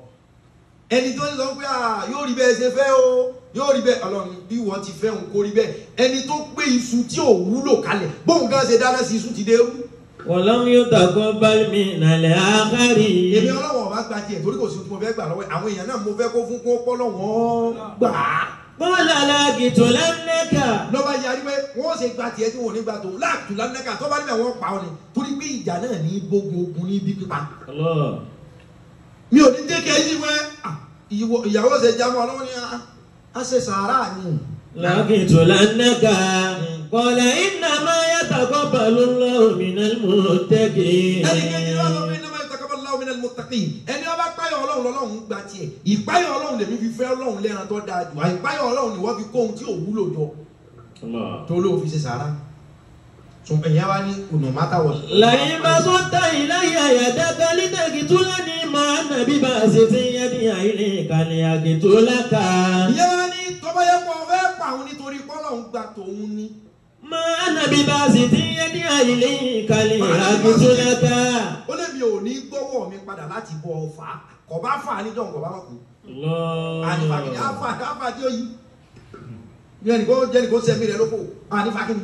ẹni tó ń sọ pé ah, yóò rí bẹ́ẹ̀ ṣe fẹ́ o yóò rí bẹ́ẹ̀ ọlọ́run bí wọ́n ti fẹ́ òun kó rí bẹ́ẹ̀ ẹni tó gbé iṣu tí ò wúlò kalẹ̀ bóun gan ṣe dáná sí iṣu ti dé rú. wàlámù yóò tàkọ́ bálmi nàlẹ́ àkárí. èmi ọlọ́wọ́ ọba gba tiẹ̀ torí kò sí ohun tí mo fẹ́ gbà lọ́wọ́ ẹ̀. àwọn èèyàn náà mo fẹ́ kó fún kó pọ́ lọ́wọ́ gbà á. bọ́lá alágìtò lẹ́nẹ́kà. lọ́ba yarí pé wọ́n ṣe gba tiẹ̀ tí wọ́n ò ní gba tòun láàtú lánàkà tó bá níbẹ̀ wọ́n pa ọ́ ni torí pé ìjà náà ní gbógun ogun ní ibi pípa. Allah. mi ò ní dékẹ́ yí wẹ́ ah, ìwọ- ìyàwó ṣe jámọ́ ọlọ́wọ́ ni ah, a ṣe sàárà ni. lágìtò lẹ́nẹ́kà. kọ́lá iná máa yàtàkọ́ pẹ̀lú lọ́ọ̀mìnà mọ̀tẹ́kì. ẹni kejì wà lọ́wọ́ iná máa taqabbal Allahu minal muttaqin ẹni ọba páyọ̀ ọlọ́run lọ́lọ́run gba tiẹ̀ ìpáyọ̀ ọlọ́run lèmi fi fẹ́ ọlọ́run lẹ́ran tó dáa jù àìpáyọ̀ ọlọ́run ni wọ́n fi kó ohun tí ò wúlò jọ Allah. tó ló fi ṣe sàárà tún ẹ̀yà wa ní no matter what. lẹ́yìn bá tó ta ìláyà yàtàkà lítẹ̀kì tó lẹ́ni máa nàbí bá a ṣe ti yẹ ní àìlè ìkànnì àgètò lákà. ìyá wa ní tọ́ba yẹ kó ọfẹ́ pa òun nítorí kọ́lọ́hún gba tòun ní. máa nàbí bá a ṣe ti yẹ ní àìlè ìkànnì àgètò lákà. ó lè mi ò ní gbọ́wọ́ mi padà láti bọ̀ ọ̀fà kò bá fà á níjọ́ kò bá má kú. ànífàkìní àfà àfà tí ó yí. bí ẹnì kó jẹ́ ẹnì kó sẹ́mi rẹ̀ lóko ànífàkìní.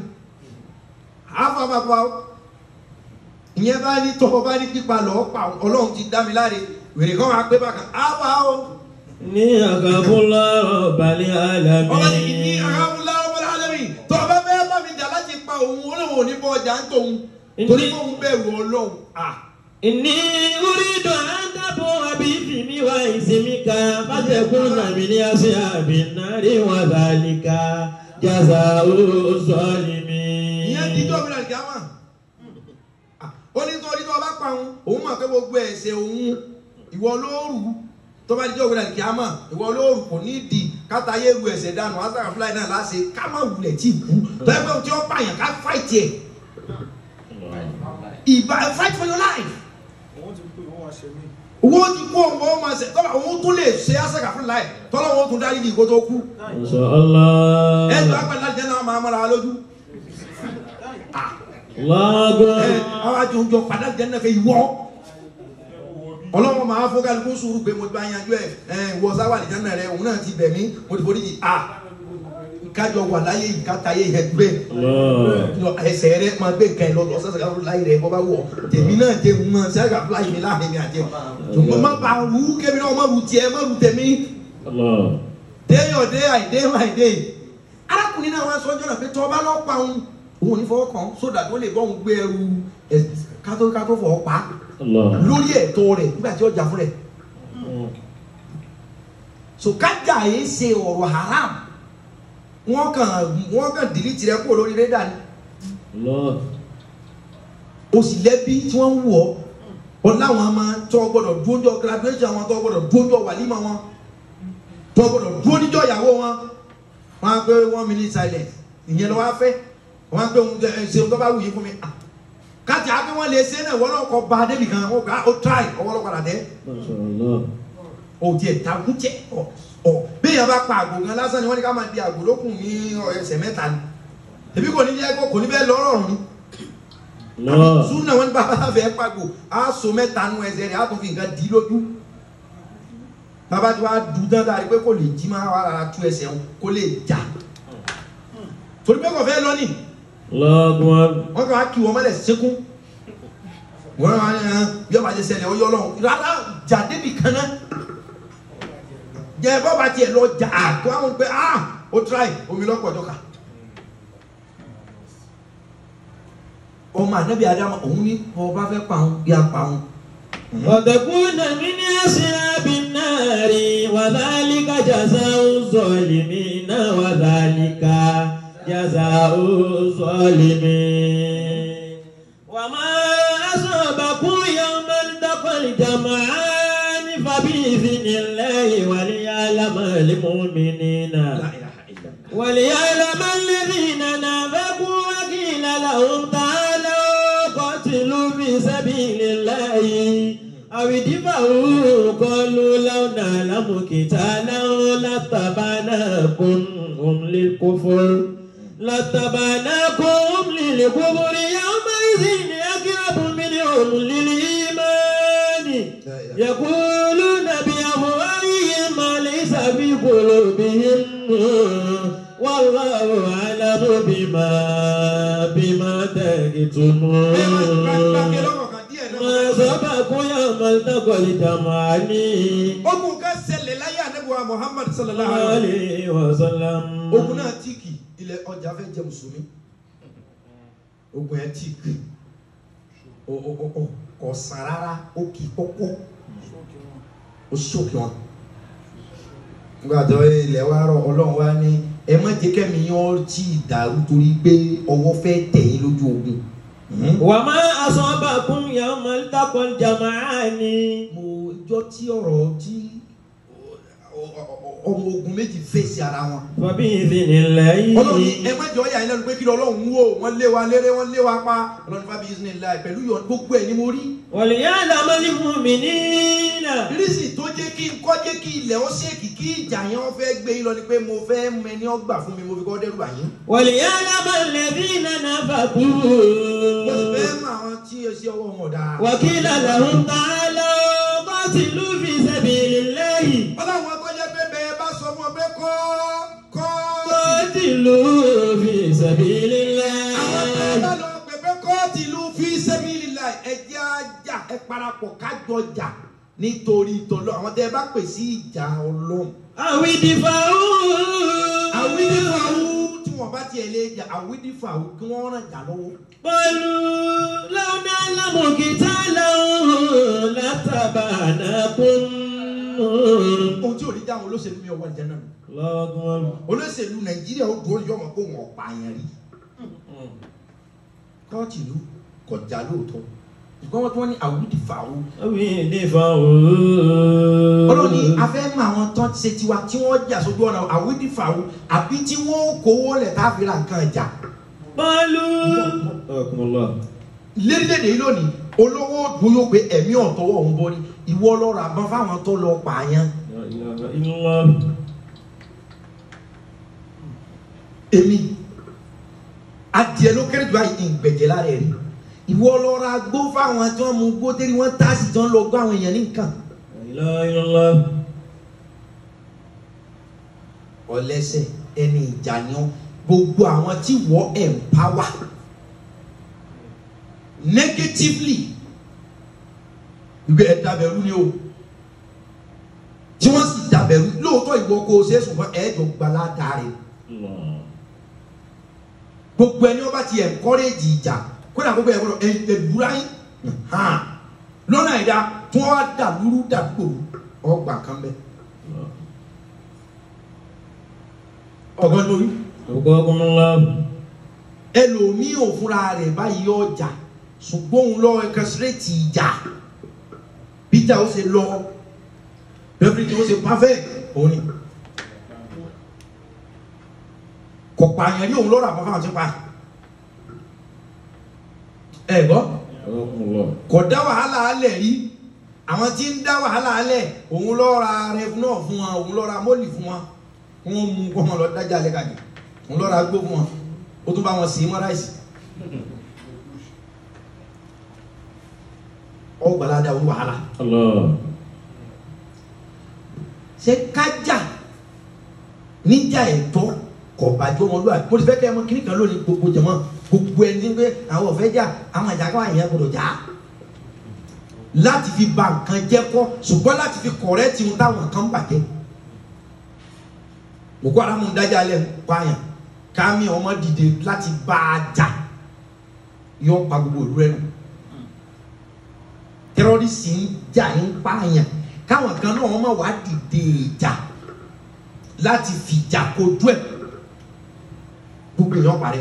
àfà bá pa ó. ìyẹn bá ní tọ́ bá ní pípa lọ́ọ́ pa ọlọ́run ti dá mi láre wèrè kan wá pé bákan àfà ó. ní àgàbọ̀lá balẹ̀ ọba ní ní alámi. àhàmúlá ọmọdé alẹ́mí tọ́ bá fẹ́ bá mi jà láti pa òun olóhùn òní bọ́ ọjà ń tòun torí fóun bẹ̀rù ọlọ́run. Ah. Ìní orídò àdàbò àbí fìmí wa ìsinmi ká fàtẹ̀kùn nàmì ní àṣẹ àbí nàrí wọn zàlíkà jàzà òṣòlìmí. ìyẹn díjọ́ mi làlùkì àmà ó ní torí tó bá pa òun òun mọ̀ pé gbogbo ẹ̀ṣẹ̀ òun ìwọ ló rù ú tó bá dijọ́ òwúrọ̀ kí a mọ̀ ìwọ olóòrùn kò ní di káta ayé ru ẹ̀sẹ̀ dànù asàkà fúláì náà láṣẹ ká má wulẹ̀ tí kú tẹ́gbẹ́ tí ó pààyàn ká fáìtì ẹ̀ ìbá fight for your life Òun ti pè wọ́n wá ṣe mí. owó ti kú òun ó máa ṣe tọ́lá òun tún lè ṣe asàkà fúláì tọ́lá òun tún dárí ní ìkó tó kú Masha Allah. ẹ̀ tó àgbàlá jẹ́ náà máa mọ́ra lójú Allahu ẹ̀ Akbar. àwọn àjọ òjò padà jẹ́ náà fẹ́ ìwọ́ ọlọ́wọ́ máa fọ́ kálukú sùúrù pé mo ti bá yanjú ẹ̀ ẹ̀ wọ sáwà nìkan náà rẹ òun náà ti bẹ̀ mí mo ti forí jì à kájọ wà láyé ìkátayé ẹgbẹ́ Allah. lọ ẹsẹ̀ rẹ máa gbé nǹkan ẹ lọ lọ sẹ́sẹ̀ káfọ́ láyé rẹ bọ́ bá wọ̀ tèmi náà jẹ mọ sẹ́sẹ̀ láyé mi láàrin mi àjẹ ṣùgbọ́n má ba wú kémi náà má wù tiẹ̀ má wù tèmi Allah. day your day i day my day arákùnrin náà wọn sọjọ́ náà pé tọ́ ọba lọ́ọ́ pa òun òun ò ní fọwọ́ kàn sódà tó lè bọ́ òun gbé ẹrù ẹ̀ kátó kátó fọwọ́ pa Allah. lórí ẹ̀tọ́ rẹ̀ nígbà tí ó jà fún rẹ̀ so kájà yìí ṣe ọ̀rọ̀ haram wọ́n kàn wọ́n kàn dìlítì rẹ̀ kúrò lórí rédà ni Allah. o sì lẹ́bí tí wọ́n ń wọ̀ ọ́ láwọn ọmọ tó gbọ́dọ̀ dúnjọ́ graduation wọn tó gbọ́dọ̀ dúnjọ́ wàlímọ̀ wọn tó gbọ́dọ̀ dúnjọ́ ìyàwó wọn wọ́n á pé one minute silence ìyẹn lọ́wọ́ á fẹ́ wọ́n á pé òun ẹ ṣe tó bá wù yín fún mi Ah, kájà á pé wọ́n lè ṣe náà wọ́n náà kọ́ ba débì kan wọ́n gbà ó try ọwọ́ lọ́kọ̀ọ́dà tẹ́ Masha Allah. o tiẹ̀ takun tẹ ọ ọ bí yẹn bá pa àgbò gan lásán ni wọ́n ní ká máa di àgbò lókun ní ẹsẹ̀ mẹ́ta ni èmi kò ní jẹ́ kó kò ní bẹ́ẹ̀ lọ́rọ̀ ọ̀run ni Allah. súnà wọn ní bàbá fẹ́ pàgbò á so mẹ́ta nu ẹsẹ̀ rẹ̀ á tún fi nǹkan di lójú bàbá tí wàá dùn tán dáa rí pé kò lè jí máa wà rárá tú ẹsẹ̀ wọn kó lè jà torí pé kò fẹ́ lọ ní Allahu Akbar. wọ́n kàn á kí wọn mọ́lẹ̀ sékún wọ́n á ní hàn bí ọba ti ṣẹlẹ̀ ọyọ́ lọ́wọ́ rárá jà débi kan náà jẹ bọ́ba tiẹ̀ lọ jà tó àwọn pé ah ó tíráì omi lọ́pọ̀ ọjọ́ ká ọmọ ànábì adama òun ní ọba fẹ́ pa òun bí a pa òun وتكون من أصحاب النار وذلك جزاء الظالمين وذلك جزاء الظالمين وما أصابكم يوم التقى الجمعان فبإذن الله وليعلم المؤمنين La ilaha illallah. وليعلم الذين نافقوا وقيل لهم تعالوا قاتلوا في سبيل الله أو ادفعوا قالوا لو نعلم قتالا لاتبعناكم هم للكفر لاتبعناكم للكفر يومئذ أقرب منهم للإيمان يقولون بأفواههم ما ليس في قلوبهم والله أعلم بما بما تكتمون Gbàgbé lọ́wọ́ kan díẹ̀ náà. ما سبقوا يوم التقى الجمعان ogun kan ṣẹlẹ̀ láyé ànábìwá Muhammad sallallahu alayhi عليه وسلم ogun náà tíìkì ilẹ̀ ọjà fẹ́ jẹ mùsùlùmí ogun yẹn tíìkì o- o- o- o- kò sàn rárá ó kì í kọ́kọ́ Ṣókè wọn. ó ṣòkè wọn. nígbà tó ilẹ̀ wa rọ ọlọ́run wa ní ẹ má jẹ́ kẹ́mi yín ọ́ tí ì dàrú torí pé ọwọ́ fẹ́ tẹ̀ yín lójú ogun. وما أصابكم يوم التقى الجمعان mo jọ tí ọ̀rọ̀ tí ọmọ ogun méjì fèsì ara wọn. فبإذن الله ọlọ́run ní ẹ má jẹ́ ọ̀yà yín lẹ́nu pé kí ni ọlọ́run wò wọ́n lé wa léré wọ́n lé wa pa ọlọ́run fábí isnillah pẹ̀lú yọ̀ gbogbo ẹ̀ ni mo rí. وليعلم المؤمنين rísì tó jẹ́ kí n kọ́ jẹ́ kí ilẹ̀ ó ṣèkì kí ìjà yẹn wọ́n fẹ́ gbé yín lọ ni pé mo fẹ́ mẹni ọgbà fún mi mo fi kọ́ dẹ́rù àyín. وليعلم الذين mo sì نفقوا fẹ́ mọ àwọn tí o ṣe ọwọ́ wọn ọ̀dà. وقيل لهم تعالوا قاتلوا في سبيل الله ọlọ́run ọkọ jẹ́ pé bẹ́ẹ̀ bá sọ fún ọ pé kọ́ kọ́ قاتلوا في سبيل àwọn tó bá الله lọ pè pé kóòtù ìlú fi sabilillah ẹ jẹ́ ajá ẹ parapọ̀ kájọ jà nítorí ìtọ́lọ́ àwọn tẹ́ ẹ bá pè sí ìjà ọlọ́run. أو ادفعوا àwídífàwù tí wọ́n bá tiẹ̀ lé jà àwídífàwù kí wọ́n ràn jà lọ́wọ́. قالوا لو نعلم قتالا لاتبعناكم ohun tí ò ní dáhùn olóṣèlú mi ọwọ́ ìjà náà nù. الله أكبر olóṣèlú nàìjíríà ó dúró yọmọ kó wọn pààyàn rí. kóòtù ìlú kọjá lóòótọ́ ṣùgbọ́n wọ́n tún wọ́n ní àwùjọ fàáwù àbí ìdífà o. ọlọ́run ní afẹ́ mọ àwọn tán ṣe tiwa tí wọ́n jà sójú ọ̀nà àwùjọ fàáwù àbí tí wọ́n kówó lẹ̀ tá a fi ra nǹkan ìjà Bọ́ọ̀lù. Ọkùnrin lérílẹ̀èdè yìí lónìí olówó dúró pé ẹ̀mí ọ̀tọ́wọ́ òun bọ́ ni ìwọ lọ́rọ̀ àbọ̀n fáwọn tó lọ pààyàn Ilọ́. èmi adìẹ ló kéré jù àyè ìgbẹ̀jẹ̀ lára ẹ̀ rí ìwọ lọ́rọ̀ agbó fáwọn tí wọ́n mú gbó tẹ́lí wọ́n táàsì tí wọ́n lọ gbọ́ àwọn èèyàn ní nǹkan Ilọ́ ilọ́. ọlẹ́sẹ̀ ẹni ìjà ni ọ́ gbogbo àwọn tí wọ́n empower negatively ìgbé ẹ̀ dàbẹ̀rú ni o tí wọ́n sì dàbẹ̀rú lóòótọ́ ìwọ kò ṣe é ṣùgbọ́n ẹ̀ẹ́dọ̀ gbalada rẹ̀ gbogbo ẹni wọ́n bá ti encourage ìjà kódà gbogbo ẹ̀ gbọ́dọ̀ ẹ̀dúrà yín hàn lọ́nà ìdá tí wọ́n wá dàlúrú dàgbòrú ọgbà kan bẹ́ẹ̀ ọgọ́ lórí Ọkùnrin ẹlòmíì ò fúnra rẹ̀ báyìí ọjà ṣùgbọ́n òun lọ ẹkẹsírẹ́tì ìjà bíjà ó ṣe lọ bẹ́ẹ̀ tí ó ṣe pàfẹ́ òun ni kò pààyàn ní òun lọ́rọ̀ àbáfà àti pa ẹ gbọ́ Ọkùnrin kò dá wàhálà alẹ̀ rí àwọn tí ń dá wàhálà alẹ̀ òun lọ́ra rẹ náà fún wọn òun lọ́ra mọ́lì fún wọn wọ́n mú kọ́ wọn lọ dájà lẹ́kàjì òun lọ́ra gbó fún wọn ó tún bá wọn sí mọ́ ráìsì ọgbàládà òun wàhálà Allah. ṣe kájà níjà ẹ̀tọ́ kọ̀ bàjẹ́ ọmọlúwàbí mo ti fẹ́ kẹ́ ẹ mọ kíní kan lónìí gbogbo jẹ̀mọ́ gbogbo ẹni tí ń pé àwọn ọ̀fẹ́ jà àwọn ìjà káwọn èèyàn gbọdọ̀ jà á láti fi ba nǹkan jẹ́ kọ́ ṣùgbọ́n láti fi kọ̀rẹ́tì ohun táwọn kan ń bàjẹ́ Boko Haram ń dájà lẹ́ pààyàn kámi ọmọ dìde láti bá a jà yọ pa gbogbo ìlú rẹ nù tẹrọrìsì ń jà ń pààyàn káwọn kan náà wọn máa wá dìde ìjà láti fìjà kojú ẹ gbogbo èèyàn parẹ́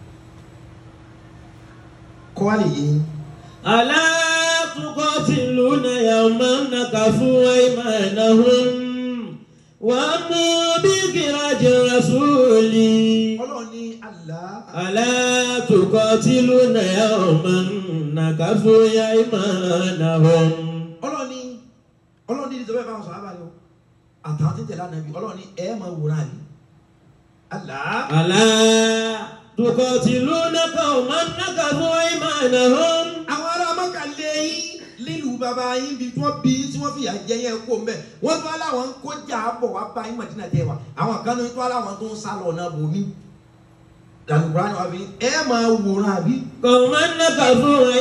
kọ́ wa lè yé yín. ألا تقاتلون يوما نكفوا أيمانهم وأمروا بخراج الرسول ọlọ́run ní Allah ألا تقاتلون يوما نكفوا أيمانهم ọlọ́run ní ọlọ́run ní ìjọba ìfowópamọ́ sọ̀rọ̀ àbáyọ àtàwọn tí ń tẹ̀lé ànábì ọlọ́run ní ẹ̀ máa wòran àbí Allah ألا تقاتلون قوما نكفوا أيمانهم àwọn ará mọ́kà lé yín lílù bàbá yín bí wọ́n bí tí wọ́n fìyà jẹ yẹn kó mbẹ́ wọ́n tún aláwọn kó jà bọ̀ wá bá yín Mádínà tẹ́ wa àwọn kan ní tún aláwọn tó ń sá lọ náà bò mí làlùkùrá ni wọ́n fi ẹ̀ máa wòran àbí. قوما نكفوا àwọn àjọ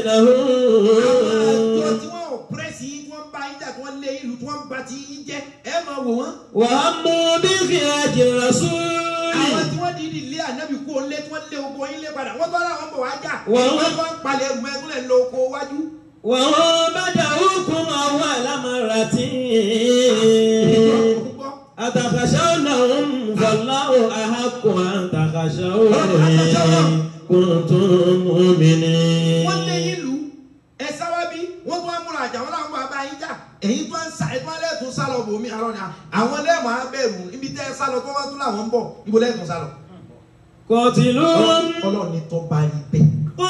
أيمانهم tí wọ́n ò pírẹ́sì yín tí wọ́n bá yín jà tí wọ́n lé yín lù tí wọ́n bá ti yín jẹ́ ẹ̀ máa wò wọ́n. وأمروا بخراج الرسول àwọn tí wọ́n di ilé ànábì kú olé tí wọ́n lé oko yín lé padà wọ́n tọ́ láwọn bọ̀ wá jà Wọ́n- wọ́n tọ́ ń palẹ̀ ẹ̀gbọ́n ẹ̀gbọ́n lọ oko wájú. وهم بدأوكم أول مرة Gbọ́. أتخشونهم فالله أحق أن تخشوه إن كنتم مؤمنين wọ́n lé yín lù ẹ sáwá bí wọ́n tún wá múra àjà wọn làwọn bá bá yín jà èyí tó ń sa ẹ̀tún alẹ́ tún sálọ bòmí àrọ́ ni àwọn lẹ́ẹ̀mọ́ abẹ́rù ibi tẹ́ ẹ sálọ tó wọ́n tún làwọn ń bọ̀ ibo lẹ́ẹ̀tún sálọ. قاتلوهم ọlọ́run ní tó bá rí bẹ́ẹ̀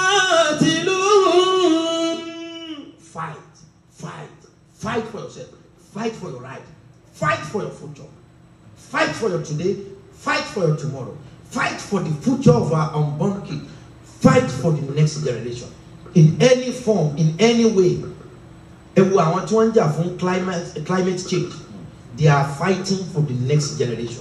قاتلوهم fight fight fight for yourself fight for your right fight for your future fight for your today fight for your tomorrow fight for the future of our unborn kid fight for the next generation in any form in any way ẹ wo àwọn tí wọ́n ń jà fún climate climate change they are fighting for the next generation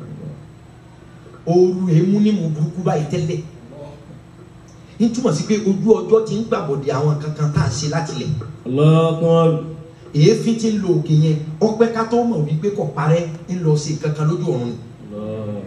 ooru èémú ní mu burúkú báyìí tẹ́lẹ̀ ní túmọ̀ sí pé ojú ọjọ́ ti ń gbàbọ̀dẹ̀ àwọn kankan tá à ń ṣe láti lẹ̀ الله أكبر èéfín ti ń lo òkè yẹn ọpẹ́ ká tó mọ̀ wípé kò parẹ́ ń lọ sí kankan lójú ọ̀run ni. الله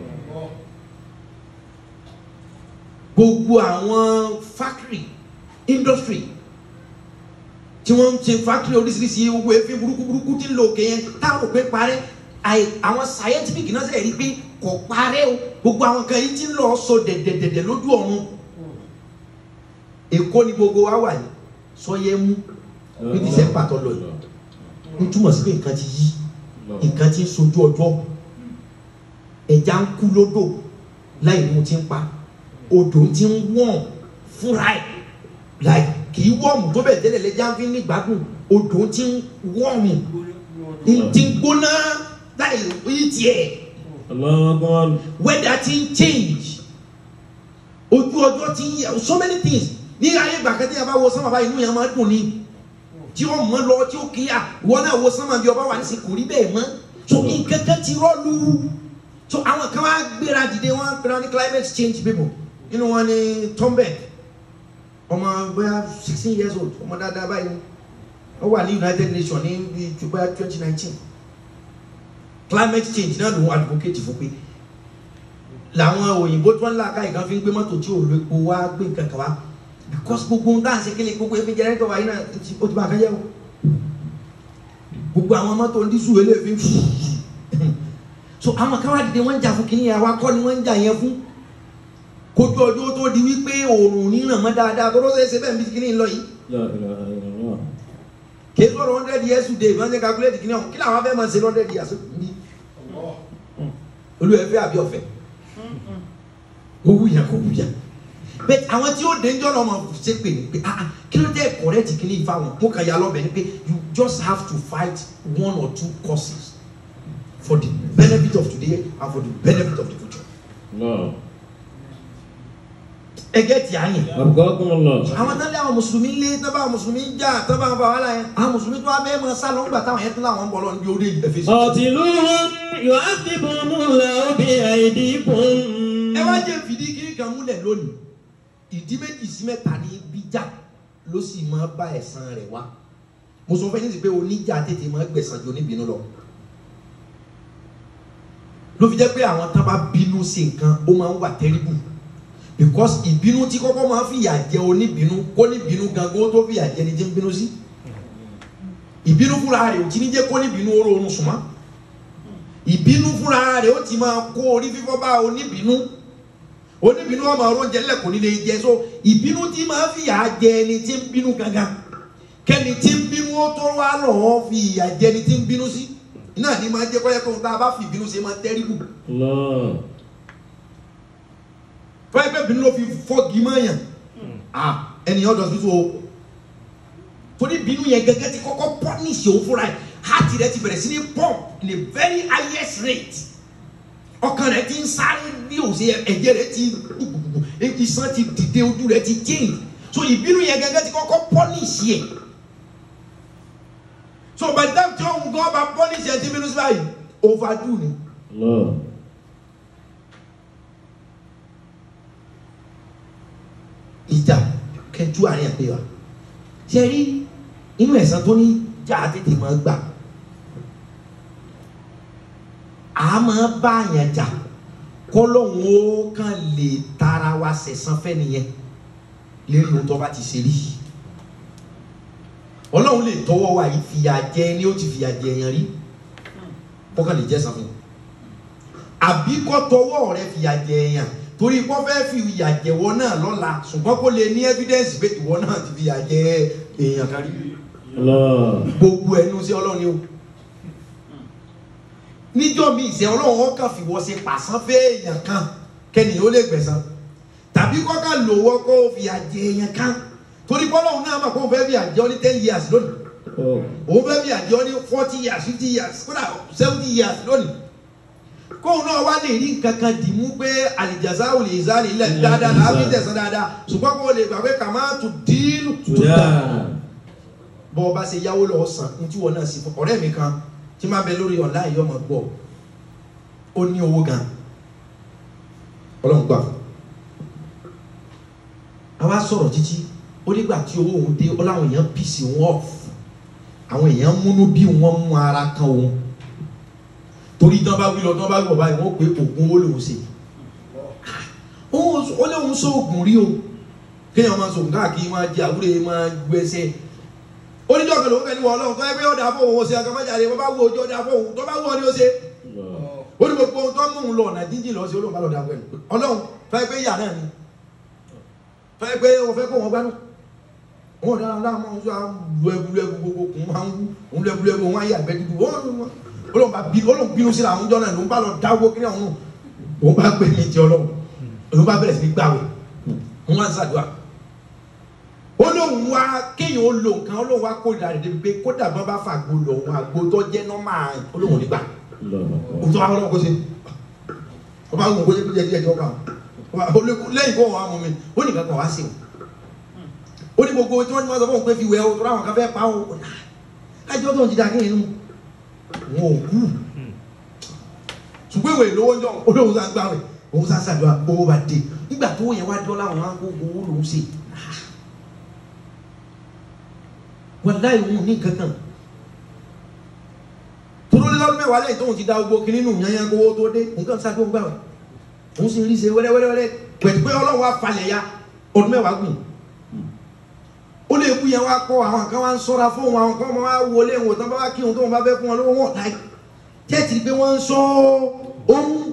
gbogbo àwọn factory industry tí wọ́n ń ṣe factory oríṣiríṣi gbogbo èéfín burúkú burúkú tí ń lo òkè yẹn táwọn òpè parẹ́ àì- àwọn scientific náà sẹ̀ rí pé kò parẹ́ o gbogbo àwọn kan yìí ti ń lọ sọ dẹ̀dẹ̀dẹ̀dẹ̀ lójú ọ̀run èkó ni gbogbo wa wà yìí sọyẹ mú ní dísẹ́mbà tó lọ yìí ó túmọ̀ sí pé nǹkan ti yí nǹkan ti ń sojú ọjọ́ ẹja ń kú lódò láì mú ti ń pa odò ti ń wọ̀n fúnra ẹ̀ láì kì í wọ̀mù tó bẹ̀ tẹ́lẹ̀ lẹ́jà ń fi ní gbádùn odò ti ń wọ̀mù ti ń gbóná láì rí tiẹ̀ weather ti ń change ojú ọjọ́ ti ń yẹ so many things ní ayé gbàgede yẹn bá wo sánmà báyìí inú yẹn máa dùn ní tí ó mọ lọ tí ó kíyà wọn náà wo sánmà bí ọba wà ní sìn kò rí bẹ́ẹ̀ mọ́ so nǹkan kan ti rọ́ọ̀lù so àwọn kan wá gbéra dìde wọn gbéra ní climate change people nínú wọn ni Thunberg ọmọ bóyá sixteen years old ọmọ dáadáa báyìí ó wà ní United Nations ní bíi bóyá twenty nineteen climate change náà ló ń advocate fún pé làwọn òyìnbó tó ń la ká ìkan fi ń gbé mọ́tò tí ò lo epo wá gbé nǹkan kan wá because gbogbo nǹkan àṣẹ kele gbogbo efi jẹrẹtọ wa yìí náà ó ti bá a kan yẹ o gbogbo àwọn mọ́tò dísù eléyìí fi so àwọn kan wá dìde wọ́n ń jà fún kínní yẹn àwa kọ́ ni wọ́n ń jà yẹn fún kojú ọjọ́ tó di wípé òòrùn níràn mọ́ dáadáa tó ló ṣe é ṣe bẹ́ẹ̀ bí kínní lọ yìí kì í sọ̀rọ̀ hundred years today ìbọn ṣe calculate kínní ọ̀hún kí làwọn fẹ́ máa ṣe hundred years ní olùwẹ̀fẹ́ àbí ọ̀fẹ́ ó wúyà kó wúyà bẹ́ẹ̀ àwọn tí ó dé njọ́ náà máa ṣe pé ní pé ah ah kí ló dé correct kí ní ifá wọn mo kàn yà lọ́bẹ̀ ni pé you just have to fight one or two causes for the benefit of today and for the benefit of the future. ẹgẹ́ tí a yẹn àwọn tán lé àwọn mùsùlùmí lé tán bá àwọn mùsùlùmí jà tán bá àwọn bá wàhálà yẹn àwọn mùsùlùmí tó wá bẹ́ẹ̀ mọ sálọ ńgbà táwọn yẹn tún láwọn ń bọ̀ lọ níbi orí ẹ̀fẹ̀ sí. قاتلوهم يعذبهم الله بأيديكم ẹ wá jẹ́ fìdí kiri kan múlẹ̀ lónìí ìdí méjì sí mẹ́ta ní bíjà ló sì máa bá ẹ̀san rẹ̀ wá mo sọ fẹ́ ní ti pé oníjà tètè máa gbẹ̀san ju oníbínú lọ ló fi jẹ́ pé àwọn tán bá bínú sí nǹkan ó máa ń wà terrible because ìbínú tí kọ́kọ́ máa ń fìyà jẹ oníbínú kó níbínú gangan ó tó fìyà jẹ ni tí ń bínú sí ìbínú fúnra rẹ̀ ò tí ní jẹ́ kó níbínú ó rọrùn sùnmọ́ ìbínú fúnra rẹ̀ ó ti máa kó orí fífọ́ bá oníbínú oníbínú ọmọ ọrọ̀ jẹ lẹ́kùn nílé jẹ so ìbínú tí máa fi ìyà jẹ ẹni tí ń bínú gangan kẹ́ni tí ń bínú ó tó wá lọ́wọ́ fi ìyà jẹ ẹni tí ń bínú sí náà ní máa jẹ́ kọ́yẹ́ kó tá a bá fi ìbínú ṣe máa tẹ́rìbù fẹ́ẹ́ pé ìbínú ló fi fọ́gi mọ́yàn ẹnìyàn ọ̀dọ̀ tuntun o torí ìbínú yẹn gẹ́gẹ́ ti kọ́kọ́ pọ́nìṣì òun fúnra ẹ̀ heart rẹ ti bẹ̀rẹ̀ sí ní pump in a very highest rate ọkàn rẹ ti ń sáré bí òsè ẹ̀jẹ̀ rẹ ti gbùgbùgbù iṣan ti dìde ojú rẹ ti change so ìbínú yẹn gẹ́gẹ́ ti kọ́kọ́ punish yẹ so by the time tí òun gan bá punish yẹ ti bínú sí báyìí overdo ni ìjà kẹjú àárín àpè wa ṣe rí inú ẹ̀sán tó ní jà tètè máa gbà a máa bá yẹn jà kọlọ́hún ó kàn lè tara wa sẹ̀sán fẹ́ nìyẹn lérí ohun tó bá ti ṣe rí ọlọ́run lè tọwọ́ wa yìí fìyà jẹ ni ó ti fìyà jẹ yẹn rí kọ́kàn lè jẹ́ san fún un àbí kọ́ tọwọ́ rẹ fìyà jẹ yẹn torí kọ́ fẹ́ fi ìyà jẹ̀wọ́ náà lọ́la ṣùgbọ́n kó lè ní evidence pé ìwọ náà ti fìyà jẹ èèyàn kárí gbogbo ẹnu sí ọlọ́run ni o níjọ́ mi ìṣe ọlọ́run ọkàn fìwọ́ ṣe pàṣán fẹ́ èèyàn kan kẹ́nìyàn ó lè gbẹ̀san tàbí kọ́kàn lòwọ́ kó fìyà jẹ èèyàn kan torí bọ́lọ́hún náà mà kó fẹ́ fìyà jẹ ọ́ ní ten years lónìí òun fẹ́ fìyà jẹ ọ́ ní forty years fifty years kódà seventy years lónìí kóun náà wá lè rí nǹkan kan dì mú pé àlìjàsá ò lè sá lè lẹ̀ dáadáa làá fi tẹ̀sán dáadáa ṣùgbọ́n kó o lè gbà pé kà má tù díìlù tó dáa bọ́ ọ bá ṣe yáwó lọ́wọ́ san ní tí wọ́n náà sì fún ọ̀rẹ́ mi kan tí máa bẹ lórí ọ̀la yìí ọmọ gbọ́ ó ní owó gan ọlọ́run gbà fún àwa sọ̀rọ̀ títí ó nígbà tí owó òun dé ó láwọn èèyàn pìsì wọn off àwọn èèyàn múnú bí wọn mú ara kan òun torí tán bá wí lọ tán bá wí bọ̀ báyìí wọ́n pé oògùn owó lòun ṣe ó léwu sọ oògùn rí o kéèyàn máa sọ̀gùn káàkiri máa jẹ àwúrẹ́ máa gbẹ́sẹ̀ oníjọ́ kan lòun fẹ́ ní wọ ọlọ́run tó yẹ pé ọ̀dà fún òun ó ṣe akamẹ́jáde wọ́n bá wú ojú ọ̀dà fún òun tó bá wú ọ ní ó ṣe ó ní gbogbo ohun tó mú un lọ ọ̀nà jíjìn lọ sí olóhùn bá lọ dà pẹ̀lú ọlọ́run fẹ́ pé ìyá náà ni fẹ́ pé òun fẹ́ kó wọn gbánú wọn dára láàmú ọ̀hún sọ lu ẹbu lu ẹbu gbogbo kùn máa ń wú òun lu ẹbu lu ẹbu wọn ayé àgbẹ̀ dúdú wọn olóhùn bá bí olóhùn bínú sí làwọn jọ náà ló ń bá lọ dáwọ́ kí ọ̀hún òun bá gbé ní ti ọlọ́run òun bá bẹ̀rẹ̀ sí ní gbàwé òun wá ń ṣàdúrà olóhùn wa kéèyàn ó lo nǹkan olóhùn wa kó ìdàrí débi pé kódà bá bá fà gbó lọ òun àgbo tó jẹ́ nọ́mà olóhùn nígbà òun tó wá ọlọ́run kó ṣe ọba àwọn òkú jẹ́ díẹ̀ díẹ̀ ọba lẹ́yìn kó wọn á mú mi ó nìkan kan wá sí o ó ní gbogbo tí wọ́n ti máa sọ fún òun pé fi wẹ̀ o tó ráwọn kan fẹ́ pa o kájọ́ tó ń ti da kéèyàn nù wọn ò kú ṣùgbọ́n ìwé ìlówó ń jọ olóhùn sá gbáwé òun sá ṣàdúrà owó bá dé nígbà tó yẹn wá dán láwọn máa ń kó owó lòún ṣe wọn láì wọn ní kankan tolórí lọ́dún mẹ́wàá lẹ́yìn tóun ti da gbogbo kiri nù yányán kówó tó dé nǹkan ṣáájú ń gbàwé òun sì ń rí ṣe wẹ́rẹ́wẹ́rẹ́ pẹ̀lú pé ọlọ́run wá falẹ̀ ya ọdún mẹ́wàá gùn ó lè kú yẹn wá kọ́ àwọn kan wá ń sọ́ra fún wọn àwọn kan wá wọlé wọn tán bá wá kí wọn tó wọn bá fẹ́ fún wọn lówó wọn láì tẹ́tì pé wọ́n ń sọ ohun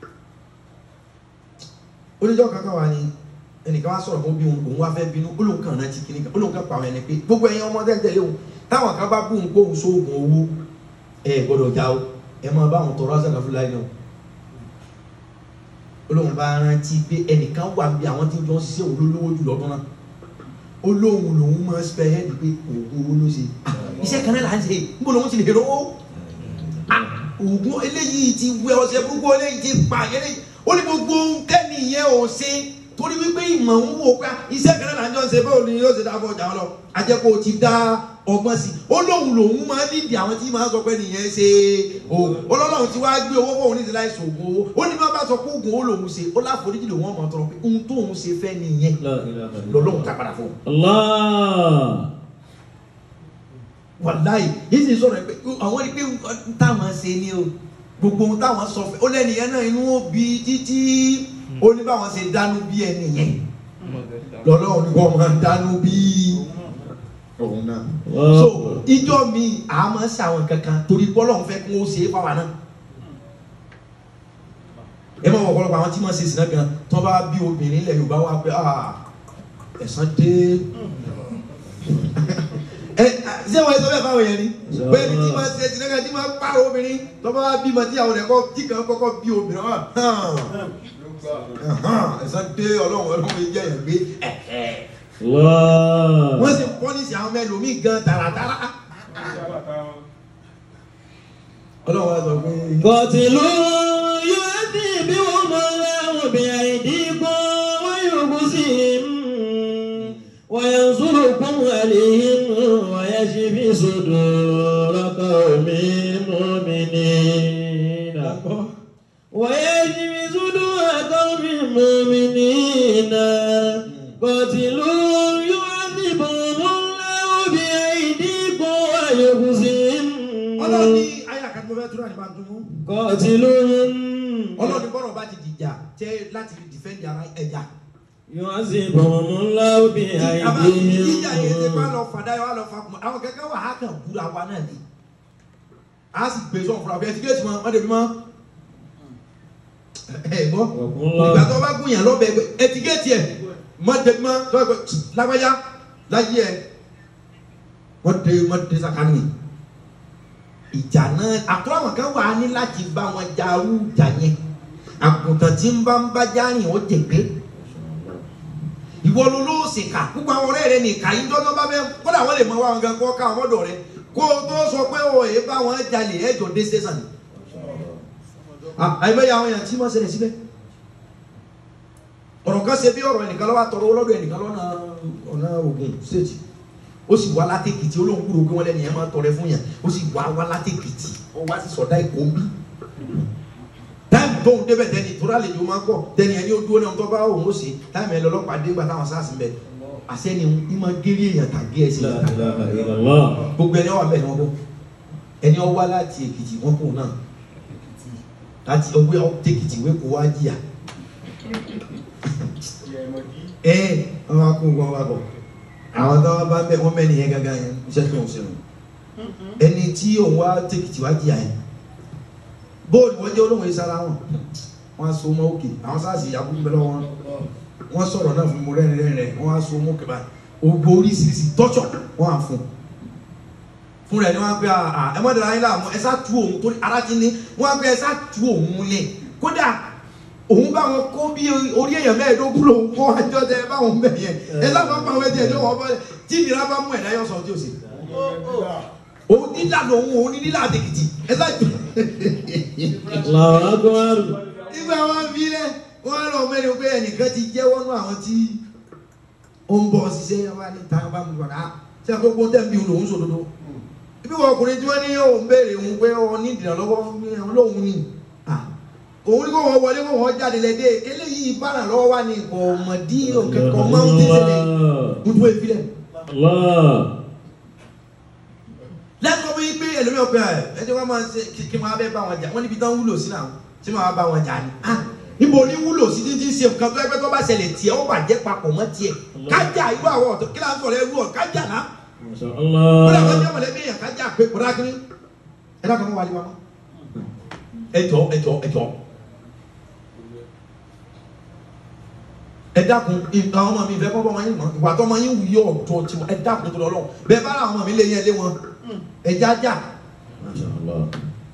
oníjọ́ kankan wà ní ẹnìkan wá sọ̀rọ̀ fún bí òun wá fẹ́ bínú ó lóun kàn rántí kíní kan ó lóun kàn pa àwọn ẹni pé gbogbo ẹ̀yin ọmọ tẹ́tẹ̀lé òun táwọn kan bá bú òun kó òun sóògùn owó ẹ gbọ́dọ̀ já o ẹ máa bá àwọn tọrọ ọ̀sán kan fúláì náà ó lóun bá rántí pé ẹnìkan wà bí àwọn tí wọ́n ṣiṣẹ́ òun ló lówó jù lọ́dún náà ó lóun lòun máa spẹ hẹ́ẹ̀dì pé òògùn owó ló ṣe iṣẹ́ kan náà là ń ṣe níbo lòun ti lè rówó òògùn eléyìí ti wẹ ọṣẹ burúkú eléyìí ti pa eléyìí ó ní gbogbo kẹ́ni yẹn ò ṣe torí wípé ìmọ̀ ń wò pé iṣẹ́ kan náà là ń jọ ṣe báwo ni yóò ṣe dá fún ọjà wọn lọ ajẹ́kọ̀ ó ti dá ọgbọ́n sí ó lóun lòun máa nídìí àwọn tí máa sọ pé nìyẹn ṣe òògùn ọlọ́run ti wá gbé owó fóun ní ti láì ṣògùn owó ó ní bá bá sọ pé oògùn ó lòun ṣe ó láforíjì lòun ọmọ tọrọ pé ohun tóun ṣe fẹ́ nìyẹn lọ́lọ́run ká padà fún un Allah. wàláyé yìí sì sọ̀rọ̀ pé àwọn ní pé táwọn ṣe ni o gbogbo ohun táwọn sọ fẹ́ ó lẹ́nìyẹn náà inú ó bí títí ó ní báwọn ṣe dánú bí ẹnìyẹn lọ́lọ́run ni wọ́n máa dánú bí òun náà. so ìjọ mi à máa ṣe àwọn kankan torí bọ́lọ́run fẹ́ kí wọ́n ṣe é fáwa náà. ẹ máa wọ ọ̀pọ̀lọpọ̀ àwọn tí wọ́n ṣe ìsìnà gan tí wọ́n bá bí obìnrin ilẹ̀ Yorùbá wá pé ẹ̀sán dé ẹ ṣé wọ́n sọ bẹ́ẹ̀ fáwọn yẹn ni pé ní tí máa ṣe ìsìnà gan tí máa pààrọ̀ obìnrin tí wọ́n bá bímọ tí àwọn ẹ̀kọ́ tí kan kọ́kọ́ bí obìnrin wọn ẹ̀sán dé ọlọ́run ọlọ́run yìí jẹ́ yẹn gbé Allah. wọ́n sì pọ́nìsì àwọn mẹ́lòmíì gan tààràtàrà ọlọ́run wa sọ pé. Kọ̀tìlú yóò ti bí wọ́n mọ láwọn bí àìdí kọ́ wọ́n yóò kú sí i. Wọ́n yẹn sọ̀rọ̀ kún àlèyìn wọ́n yẹn ṣe fi sòdò rọ́kọ̀ mi mú mi ní. Wọ́n yẹn ṣe fi sòdò rọ́kọ̀ mi mú mi ní. Kọ̀tìlú yóò ti bọ̀ wọ́n láwọn bí àìdí kọ́ wọ́n yóò kú sí i. ọlọ́run ní ayé àkàtúntò fẹ́ túnra nípa tó mú. Kọ̀tìlúhùn. ọlọ́run ní bọ́rọ̀ bá ti dìjà tẹ́ láti fi dìfẹ́ǹdì ara ẹ̀yà. Yu'azibuhum Allahu bi àbá aydihim. ìjà yẹn ti bá lọ fàdá yọ wá lọ fàkùn àwọn kẹ̀kẹ́ wà á kàn búra wa náà ni. a sì gbé sọ fúnra bí ẹ ti géètì mọ ọdẹ mi mọ. ẹ gbọ́ ìgbà tó bá gùn yàn lọ́bẹ̀ ẹ ti géètì ẹ mọ dé mọ lọ́bẹ̀ lágbájá láyé ẹ mọ dé mọ dé sàkánì ìjà náà àtúrò àwọn kan wà á ní láti bá wọn jà arú ìjà yẹn àgùntàn tí ń bá ń bá járìn ó jẹgbẹ ìwọ ló ló sì kà púpọ̀ àwọn ọ̀rẹ́ rẹ nìka yìí dọ́dọ́ bá bẹ́ẹ̀ kódà wọ́n lè mọ wá wọn gan kó ká àwọn ọ̀dọ̀ rẹ kó o tó sọ pé o èé bá wọn jalè ẹjọ́ dé station ni. àìbẹ́yà àwọn èèyàn tí wọ́n ṣẹlẹ̀ síbẹ̀ ọ̀rọ̀ kan ṣe bí ọ̀rọ̀ ẹnìkan lọ́wọ́ àtọ̀rọ̀ ọlọ́dọ̀ ẹnìkan lọ́nà ọ̀nà Ògùn state ó sì wá látẹ̀kìtì olóhùn kúrò pé wọ́n lẹ́nu yẹn máa tọrẹ fún yàn ó sì wá wá látẹ̀kìtì ó wá sí sọ̀dá ìkó bí táìmù tóun débẹ̀ tẹ́ni tó rálẹ̀ yóò máa kọ̀ tẹ́ni ẹni ó dúró náà tó bá òun ó ṣe táìmù ẹ lọ́lọ́pàá dé gbà táwọn sáà sí bẹ̀ àṣẹ́ni ń máa géré èèyàn tàgé ẹsẹ̀ La yàtà ilaha illallah. gbogbo ẹni ọwọ́ abẹ́ni wọn bọ́ ẹni ọ wá láti Èkìtì wọn kò náà láti ọwọ́ tẹkìtì wé kó wá jìyà ẹ wọn wá kó wọn wá bọ̀ àwọn tó wá bá bẹ wọn mẹ́ni yẹn gángan yẹn iṣẹ́ tó ń ṣe nù ẹni tí òun wá tẹkìtì wá jìyà yẹn bóòlù wọn jẹ́ olóhùn ìsara wọn wọn so mọ́ òkè àwọn sáàsì ìyàbú ń bẹ lọ́wọ́ wọn wọn sọ̀rọ̀ náà fún mi rẹ́rìn rẹ́rìn rẹ́ wọn á so mọ́ òkè báyìí ògbó oríṣiríṣi tọ́jọ̀ wọ́n á fún un fún rẹ̀ ni wọ́n á pẹ́ à ẹ mọ́ dara yín láàmú ẹ sá tu òun torí ara ti ní wọ́n á pẹ́ ẹ sá tu òun lẹ̀ kódà òun bá wọn kó bí orí èèyàn mẹ́ẹ̀ẹ́dógún lòun kó àjọ tẹ ẹ báwọn bẹ̀ yẹn ẹ sábà bá wọn ẹ̀jẹ̀ lọ́wọ́ bọ́ tí ìnira bá mú ẹ̀dá yọ sọ tí o sì òun nílà lòun òun ní nílà àtẹkìtì ẹ sá tu Allahu akbar. nígbà wọn fi lẹ wọn lọ mẹ́rin pé ẹnìkan ti jẹ́wọ́ nú àwọn tí ó ń bọ̀ ṣiṣẹ́ yẹn wá ní ta bá mi bọ̀dá ṣé àkókò tẹ̀ ń bí olóhùn sòdodo ibi wọn ọkùnrin tí wọ́n ní ó ń béèrè òun pé ọ ní ìdìrànlọ́wọ́ lóhùn ni Ah, òun ní kó wọ́n wọlé kó wọ́n jáde lẹ́dẹ̀ eléyìí bára lọ́wọ́ wá ní ìkọ̀ ọmọdé òkèkọ̀ máa ń tẹ̀sẹ̀ ń tó efi lẹ̀ Allah. lẹ́nu ọmọ yìí pé ẹlòmíràn pé ẹ ẹjẹ wọn máa ń ṣe kí kí máa bẹ bá wọn jà wọn níbi tán wúlò sí náà tí máa bá wọn jà ni ah níbo ní wúlò sí títí ṣe nǹkan tó ẹgbẹ́ tó bá ṣẹlẹ̀ tiẹ̀ ó bàjẹ́ papọ̀ mọ́ tiẹ̀ kájà irú àwọn ọ̀tọ̀ kí láǹtọ̀ rẹ rú ọ̀ kájà náà Masha kódà wọn Allah. jẹ́ mọ̀lẹ́bí yẹn kájà pé kódà kí ni ẹ dákun mọ́ wálé wa mọ́ ẹjọ́ ẹjọ́ ẹjọ́ ẹ dákun ìgbà ọmọ mi ìfẹ́ kọ́ bọ́ ọmọ yín mọ́ ìwà tó ọmọ yín wù yọ ọ̀tọ̀ tí mo ẹ dákun tó lọ lọ́wọ́ bẹ́ẹ̀ bá àwọn ọmọ mi lé yẹn lé wọn ẹ jájà Masha Allah.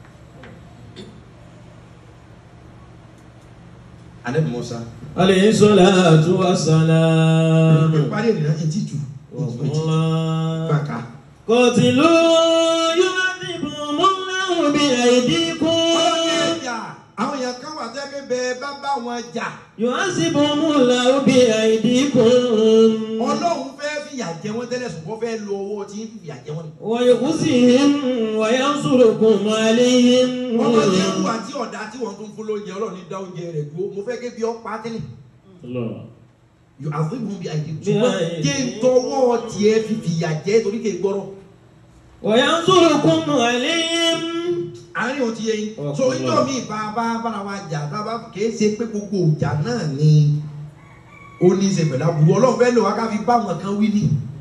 anabi musa Alayhi salatu wa salam. parí ènìyàn yìí ti tù Allah. bàkà. Qatilu yu'adhibuhumullahu bi'aydikum. àwọn èèyàn kan wà tó yẹ kí bẹ́ẹ̀ bá bá wọn jà Yu'adhibuhumullahu bi'aydikum. ọlọ́run fẹ́ fìyà jẹ wọ́n tẹ́lẹ̀ ṣùgbọ́n fẹ́ lo owó tí ń fìyà jẹ wọ́n ni. Wa yukhzihim wa yansurukum alayhim. ọmọ tí ń wà tí ọ̀dà tí wọ́n tún fún lóúnjẹ ọlọ́run ní dá oúnjẹ rẹ̀ dúró mo fẹ́ kí bí ọ pa á tẹ́lẹ̀ Allah. yóò àfihàn bí àìdí Bí ṣùgbọ́n àìdí. jẹ́ ń tọwọ́ tiẹ̀ fi fìyà jẹ torí kì í gbọ́rọ̀ Wa yansurukum alayhim. àárín òun ti yẹ yín Ọkùnrin so ìjọ náà. mi bá bá bára wa jà tá a bá kì í ṣe pé gbogbo ìjà náà ni ó ní í ṣe pẹ̀lú aburú ọlọ́run fẹ́ lò wá ká fi bá wọn kan wí ní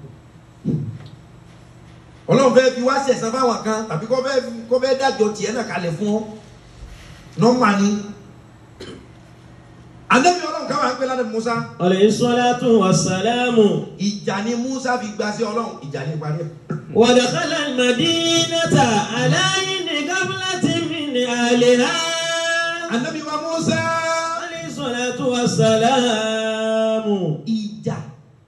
ọlọ́run fẹ́ fi wá ṣẹ̀san fáwọn kan tàbí kó fẹ́ kó fẹ́ dájọ́ tiẹ̀ náà kalẹ̀ fún ọ nọ́mbà ni anabi ọlọ́run káwọn àgbẹ̀ ládàá Musa Alayhi salatu wa salamu. ìjà ni Musa fi gba sí ọlọ́run ìjà ni parí ẹ̀ ودخل المدينة على عين قبلة من أهلها anabi wa Musa عليه الصلاة والسلام ìjà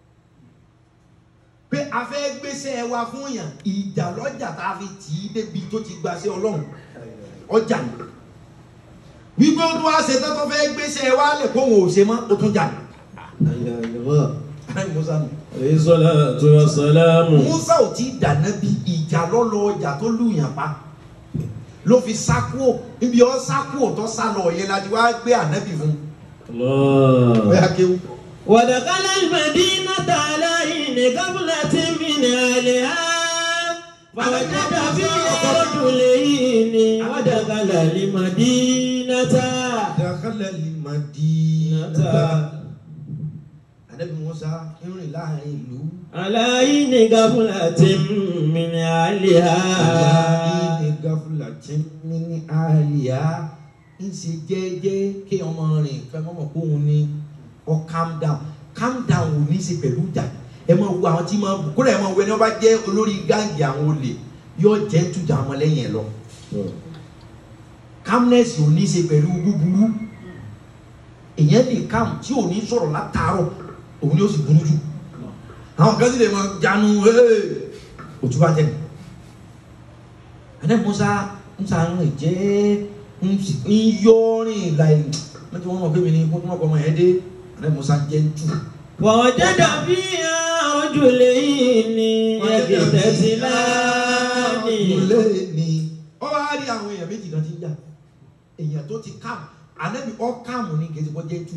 pé a fẹ́ gbéṣẹ́ wa fún yàn ìjà lọ́jà tá a fi tì í débi tó ti gba sí ọlọ́run ọjà ni wípé ó tún wá ṣe tán tó fẹ́ gbéṣẹ́ wa lè kó òun ò ṣe mọ́ ó tún jà ní. anabi Musa nù. عليه الصلاة والسلام Musa ò tí ì dáná bí ìjà lọ́lọ́ ọjà tó lùyàn pa ló fi sákúò níbi ọ sákúò tó sá lọ yẹn láti wá gbé ànábì fún الله bóyá kéwù. ودخل المدينة على عين قبلة من أهلها فوجد فيها رجلين ودخل المدينة dakhala al-madinata ànábì Musa ń rìn láàrin ìlú. على عين قبلة من أهلها ní gafulatin ní àlìyá ń ṣe jẹ́jẹ́ kí ọmọ rìn fẹ́ mọ́mọ́ kó òun ní ọ calm down calm down ò ní í ṣe pẹ̀lú ìjà ẹ máa wo àwọn tí máa bù kúrò ẹ máa wo ẹni wọ́n bá jẹ́ olórí gáàngì àwọn olè yóò jẹ́ tujà àwọn lẹ́yìn ẹ lọ calmness ò ní í ṣe pẹ̀lú búburú èèyàn lè calm tí ò ní sọ̀rọ̀ látàárọ̀ òun ni ó sì burú jù àwọn kan sì lè máa jánu òtún bá jẹ́ ni ane musa musa ń rìn jẹ́ ń yọrin láì mẹtí wọn mọ pé mi ní kó tó mọ kọ ọmọ yẹn dé ane musa jẹ́ ń tù. ووجد فيها رجلين يقتتلان ìmùlẹ̀ ni ọ wá rí àwọn èèyàn méjì kan tí ń jà èèyàn tó ti kàm anabi ọ kàmù ní kejì kó jẹ́ tù.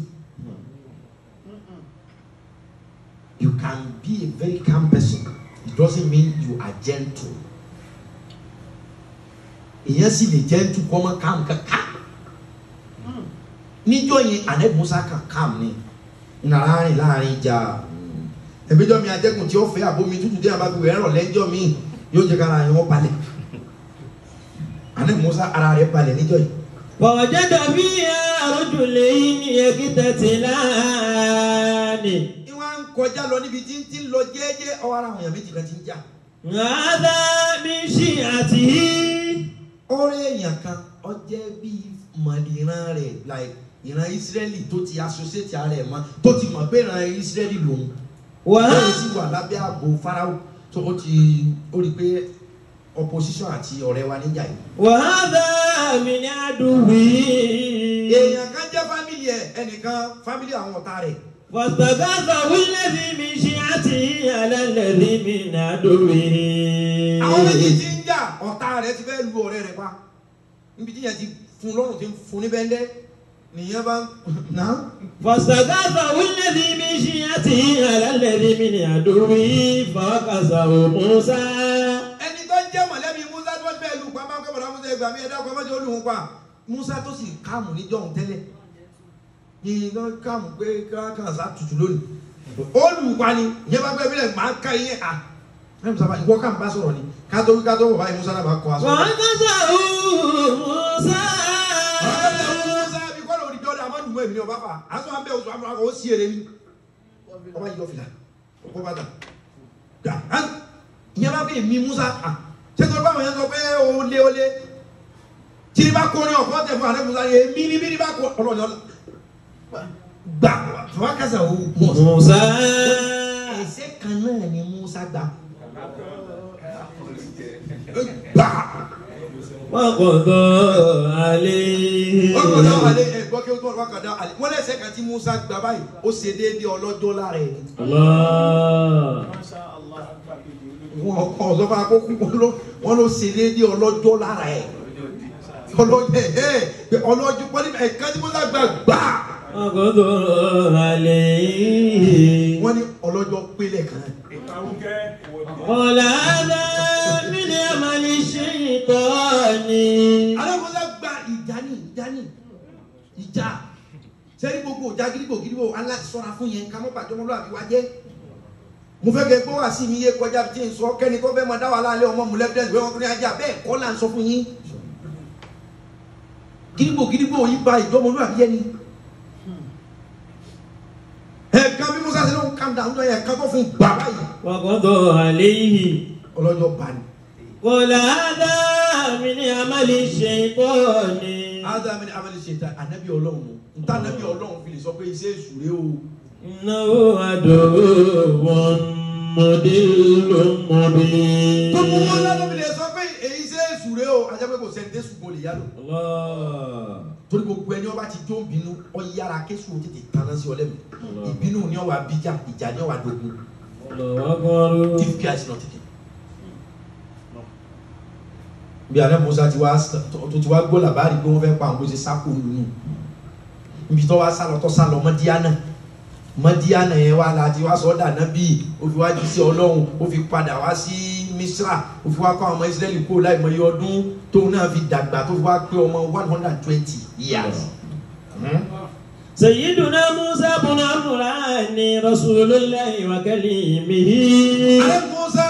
you can be a very calm person it doesn't mean you are gentle. èèyàn sì lè gentle kọ́ mọ́ kàm kankan níjọ́ yẹn anabi musa kan kàm ni nàrà rìn láàrin ìjà ẹ̀mẹ́jọ́ mi atẹ́gùn tí ó fẹ́ àbomi tútù dé àbá gbogbo ẹ̀rọ lẹ́jọ́ mi yóò jẹ́ kára yẹn wọ́n balẹ̀ anabi musa ara rẹ̀ balẹ̀ níjọ́ yìí ووجد فيها رجلين يقتتلان ìwà ń kọ kọjá lọ níbi tí ń ti ń lọ jẹ́ẹ́jẹ́ ọwọ́ ara àwọn èèyàn méjì kan ti ń jà هذا من شيعته ọ̀rẹ́ èèyàn kan ó jẹ́ bíi mọ̀lìran rẹ̀ like ìran Ísírẹ́lì tó ti associate ara ẹ̀ mọ́ tó ti mọ̀ pé ìran Ísírẹ́lì lòun وهذا lẹ́yìn sì wà lábẹ́ ààbò Fáráò tó ó ti ó rí i pé opposition àti ọ̀rẹ́ wa níjà yìí. وهذا من عدوه èèyàn kan jẹ́ fámìlì ẹ̀ ẹnìkan fámìlì àwọn ọ̀tá rẹ̀ فاستغاثه الذي من شيعته على الذي من عدوه àwọn méjì tí ń jà ọ̀tá rẹ̀ ti fẹ́ lu ọ̀rẹ́ rẹ̀ pa níbi tí yẹn ti fún lọ́rùn tí ń fún ní bẹ́ńdẹ́ nìyẹn bá ná فاستغاثه الذي من شيعته على الذي من عدوه فوكزه موسى ẹni tó ń jẹ́ mọ̀lẹ́bí Musa tó fẹ́ lu pa máa ń kẹ́ bọ̀dá Musa ẹgbàá mi ẹ̀dá ọkọ̀ mọ́jọ́ olùhùn pa Musa tó sì káàmù níjọ́ òun tẹ́lẹ̀ yìnyín náà káàmù pé káàkiri sá tutù lónìí olùpa ni ìyẹn bá gbé bílẹ̀ máa ń ká iye à ẹ̀ Musa bá ìwọ káàmù bá sọ̀rọ̀ ni kátó wí kátó wọ̀ báyìí Musa náà bá kọ́ aṣọ. فوكزه موسى Musa bí kọ́ lórí jọ́dá àmọ́ dùnmọ́ èmi ni ọba fà á sọ abẹ́ oṣù àmọ́ àkọ́ ó sí èrè mi ọba yìí ọ̀fìlà ọkọ̀ bàtà dà á ìyẹn bá bí mi Musa à ṣé tó bá wọn yẹn sọ pé ó lé ó lé tí ní bá kó ní ọ̀pọ̀ tẹ̀ fún àrẹ Musa yẹn mí ní mí ní bá kó ọlọ́ọ̀ni ọlọ́ gbà fún akásà ó mọ̀ sí. موسى ẹsẹ̀ kan náà ni Musa gbà gbà وقضى عليه ọkọ̀dá alẹ́ ẹ̀ gbọ́ kí ó tó ọkọ̀dá alẹ́ wọ́n lẹ́sẹ̀ kan tí Musa gbà báyìí ó ṣe déédéé ọlọ́jọ́ lára ẹ̀ ni. الله Masha Allah. wọn kọ ọsọ fún akókó wọn ló wọn ló ṣe déédéé ọlọ́jọ́ lára ẹ̀ ọlọ́jọ́ ẹ̀ ẹ̀ ọlọ́jọ́ pọ́lí ẹ̀ka tí Musa gbà gbà وقضى عليه wọ́n ní ọlọ́jọ́ pélé kan. Àwùjẹ. قال هذا من عمل الشيطان alẹ́ Musa gba ìjà ní ìjà ní ìjà sẹ́ni gbogbo ìjà gidigbo gidigbo aláti sọ́ra fún yẹn ká mọ́ bàjẹ́ ọmọlúwa fi wá jẹ́ mo fẹ́ kẹ́ gbọ́ wá sí mi yé kọjá tí n sọ kẹ́ni tó fẹ́ máa dá wà lálẹ́ ọmọ mọ̀lẹ́bíẹ́sì bẹ́ẹ̀ wọ́n kún ní ajá bẹ́ẹ̀ kọ́ là ń sọ fún yín gidigbo gidigbo yìí ba ìjọmọlúwa fi yẹ ni ẹ̀ka bí Musa ṣe ló ń kàn dáhùn náà ẹ̀ka tó fún bàbá yìí وقضى عليه ọlọ́jọ́ bá ní. قال هذا من عمل الشيطان ádámì ní abẹ́lé ṣe ta ànábì ọlọ́run mu nta ànábì ọlọ́run fi lè sọ pé iṣẹ́ èṣù rẹ o. إنه عدو مضل مبين tó mú wọn lọ́dọ̀ fi lè sọ pé èyí ṣe èṣù rẹ o ajá pé kò sẹ́ni tẹ́sù kò lè yá lò. الله torí gbogbo ẹni ọba ti jó ń bínú ọ yára kéṣù ó tètè tanná sí ọlẹ́mi ìbínú ni ọ wà bíjà ìjà ni ọ wà dogun الله أكبر give care is not taken. bí alẹ́ musa ti wá tó ti wá gbọ́ làbárí pé wọ́n fẹ́ pa àwọn bó ṣe sáko lùnú ibi tó wá sálọ tó sálọ mọ́díánà mọ́díánà yẹn wá la ti wá sọ dànà bíi ó fi wá jí sí ọlọ́run ó fi padà wá sí misra ó fi wá kọ́ àwọn ọmọ israẹli kó láì mọ iye ọdún tóun náà fi dàgbà tó fi wá pé ọmọ one hundred and twenty years. Hmm? سيدنا موسى بن عمران رسول الله وكليمه alẹ́ musa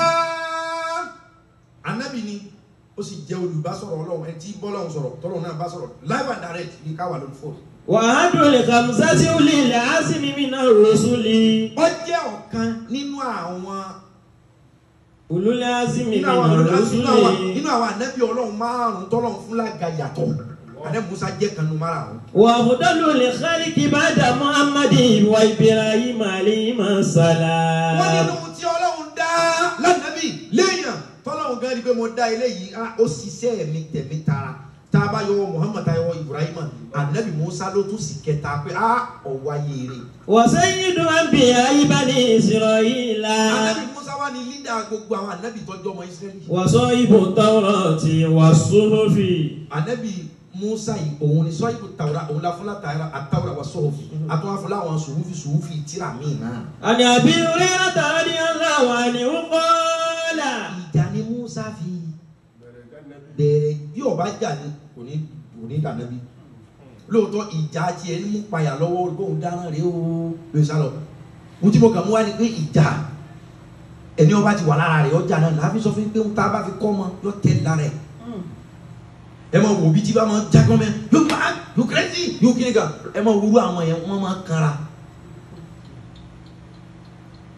anabi ni ó sì jẹ́ olùbásọ̀rọ̀ ọlọ́run ẹni tí bọ́lọ́run sọ̀rọ̀ tọ́lọ́run náà bá sọ̀rọ̀ live and direct ní ká wà lórí fóònù. وأحد الخمسة أولي العزم من الرسل ó jẹ́ ọ̀kan nínú àwọn أولو العزم nínú من àwọn nínú àwọn الرسل nínú àwọn anabi ọlọ́run márùn-ún tọ́lọ́run fún lága yàtọ̀ alẹ́ musa jẹ́ kan nínú márùn-ún. وأفضل الخلق بعد محمد وإبراهيم عليهما wọ́n السلام nínú tí ọlọ́run dá lánàbì léèyàn tọ́lọ́run gan ni pé mo dá eléyìí ah, ó ṣiṣẹ́ mi tẹ̀mí tara tá a bá yọwọ́ muhammad tá a yọwọ́ ibrahim anabi musa ló tún sì kẹta pé a ọ̀wá yèrè. وسيد أنبياء بني إسرائيل anabi musa wà ní lídà gbogbo àwọn anabi tọ́jú ọmọ israẹli. وصاحب التوراة والصحف anabi musa yìí òun ni sọ́yìnbó tawura òun la fúnla tawura àtawura wa sọ́ọ̀fì àtúwà fúnla àwọn sùwúfì sùwúfì tíra míì náà. عن أبي هريرة رضي الله عنه قال ìjà ni musa fi bẹ̀rẹ̀ bí ọba jà ní kò ní kò ní dànù bí lóòótọ́ ìjà tiẹ̀ ń mú payà lọ́wọ́ bóun dáná rèé o lóye sálọ ohun tí mo kàn mú wá ni pé ìjà ẹni ọba ti wà lára rẹ̀ ọjà náà láàbí sọ fún mi pé ohun tá a bá fi kọ́ ọmọ yọ tẹ́ lára ẹ̀ ẹ máa wò bí tí bá máa jágbọ́n mẹ́ yóò bá yóò kérésì yóò kéré kan ẹ máa wúru àwọn yẹn wọ́n máa kanra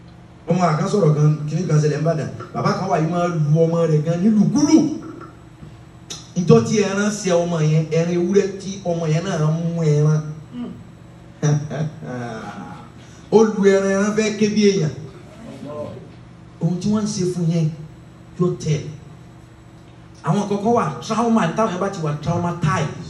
ọmọ àkàn sọ̀rọ̀ kan kíní kan ṣẹlẹ̀ ń bàdàn bàbá kan wà yìí máa lu ọmọ rẹ̀ gan nílùkulù ìjọ tí ẹran ṣe ọmọ yẹn ẹran ewúrẹ́ tí ọmọ yẹn náà mú ẹran ó lu ẹran ẹran fẹ́ ké bí èèyàn ohun tí wọ́n ń ṣe fún yẹn yóò tẹ̀ àwọn kọ̀ọ̀kan wà trauma táwọn yẹn bá ti wà traumatized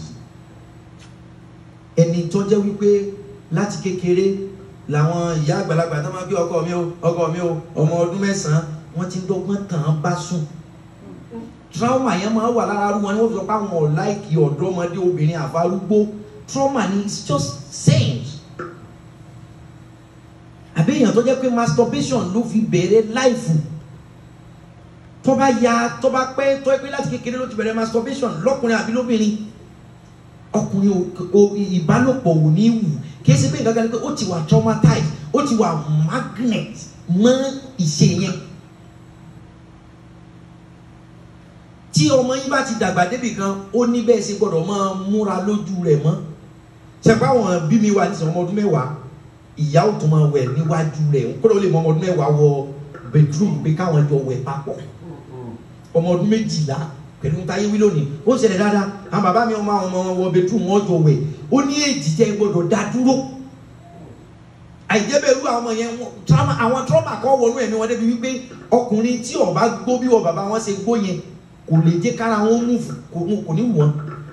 ẹni tó jẹ́ wípé láti kékeré làwọn ìyá àgbàlagbà tó máa gbé ọkọ mi o ọkọ mi o ọmọ ọdún mẹ́sàn-án wọ́n ti ń dọ́gbọ́n tàn án bá sùn trauma yẹn máa wà lára arúgbó wọn ni wọ́n fi sọ pé àwọn ọ̀láìkì ọ̀dọ́mọdé obìnrin àfarúgbó trauma ni it's just saying àbí èèyàn tó jẹ́ pé masturbation ló fi bẹ̀rẹ̀ láìfù tó bá ya tó bá pẹ́ tó ẹ pé láti kékeré ló ti bẹ̀rẹ̀ masturbation lọ́kùnrin àbí lóbìnrin ọkùnrin o ìbálòpọ̀ ò ní wù kìí ṣe pé nǹkan kan ni pé ó ti wà traumatized ó ti wà magnet mọ́ ìṣe yẹn tí ọmọ yín bá ti dàgbà débì kan ó ní bẹ́ẹ̀ ṣe gbọ́dọ̀ máa múra lójú rẹ̀ mọ́ ṣẹ̀pá àwọn bí mi wà nísìnyí ọmọ ọdún mẹ́wàá ìyá ò tún máa wẹ̀ níwájú rẹ̀ kódà ó lè mọ ọmọ ọdún mẹ́wàá wọ bedroom pé káwọn jọ wẹ̀ papọ̀ ọmọ ọdún méjìlá pẹ̀lú táyé wí lónìí ó ń ṣẹlẹ̀ dáadáa àwọn bàbá mi ọmọ àwọn ọmọ wọn wọ bedroom wọn jọ wẹ̀ ó ní èjì jẹ́ gbọ́dọ̀ dá dúró àìjẹ́bẹ̀rú àwọn ọmọ yẹn trauma àwọn trauma kan wọnú ẹ̀mí wọn débi wípé ọkùnrin tí ó bá gbó bí wọ bàbá wọn ṣe gbó yẹn kò lè jẹ́ kára wọn mú kò ní wọ́n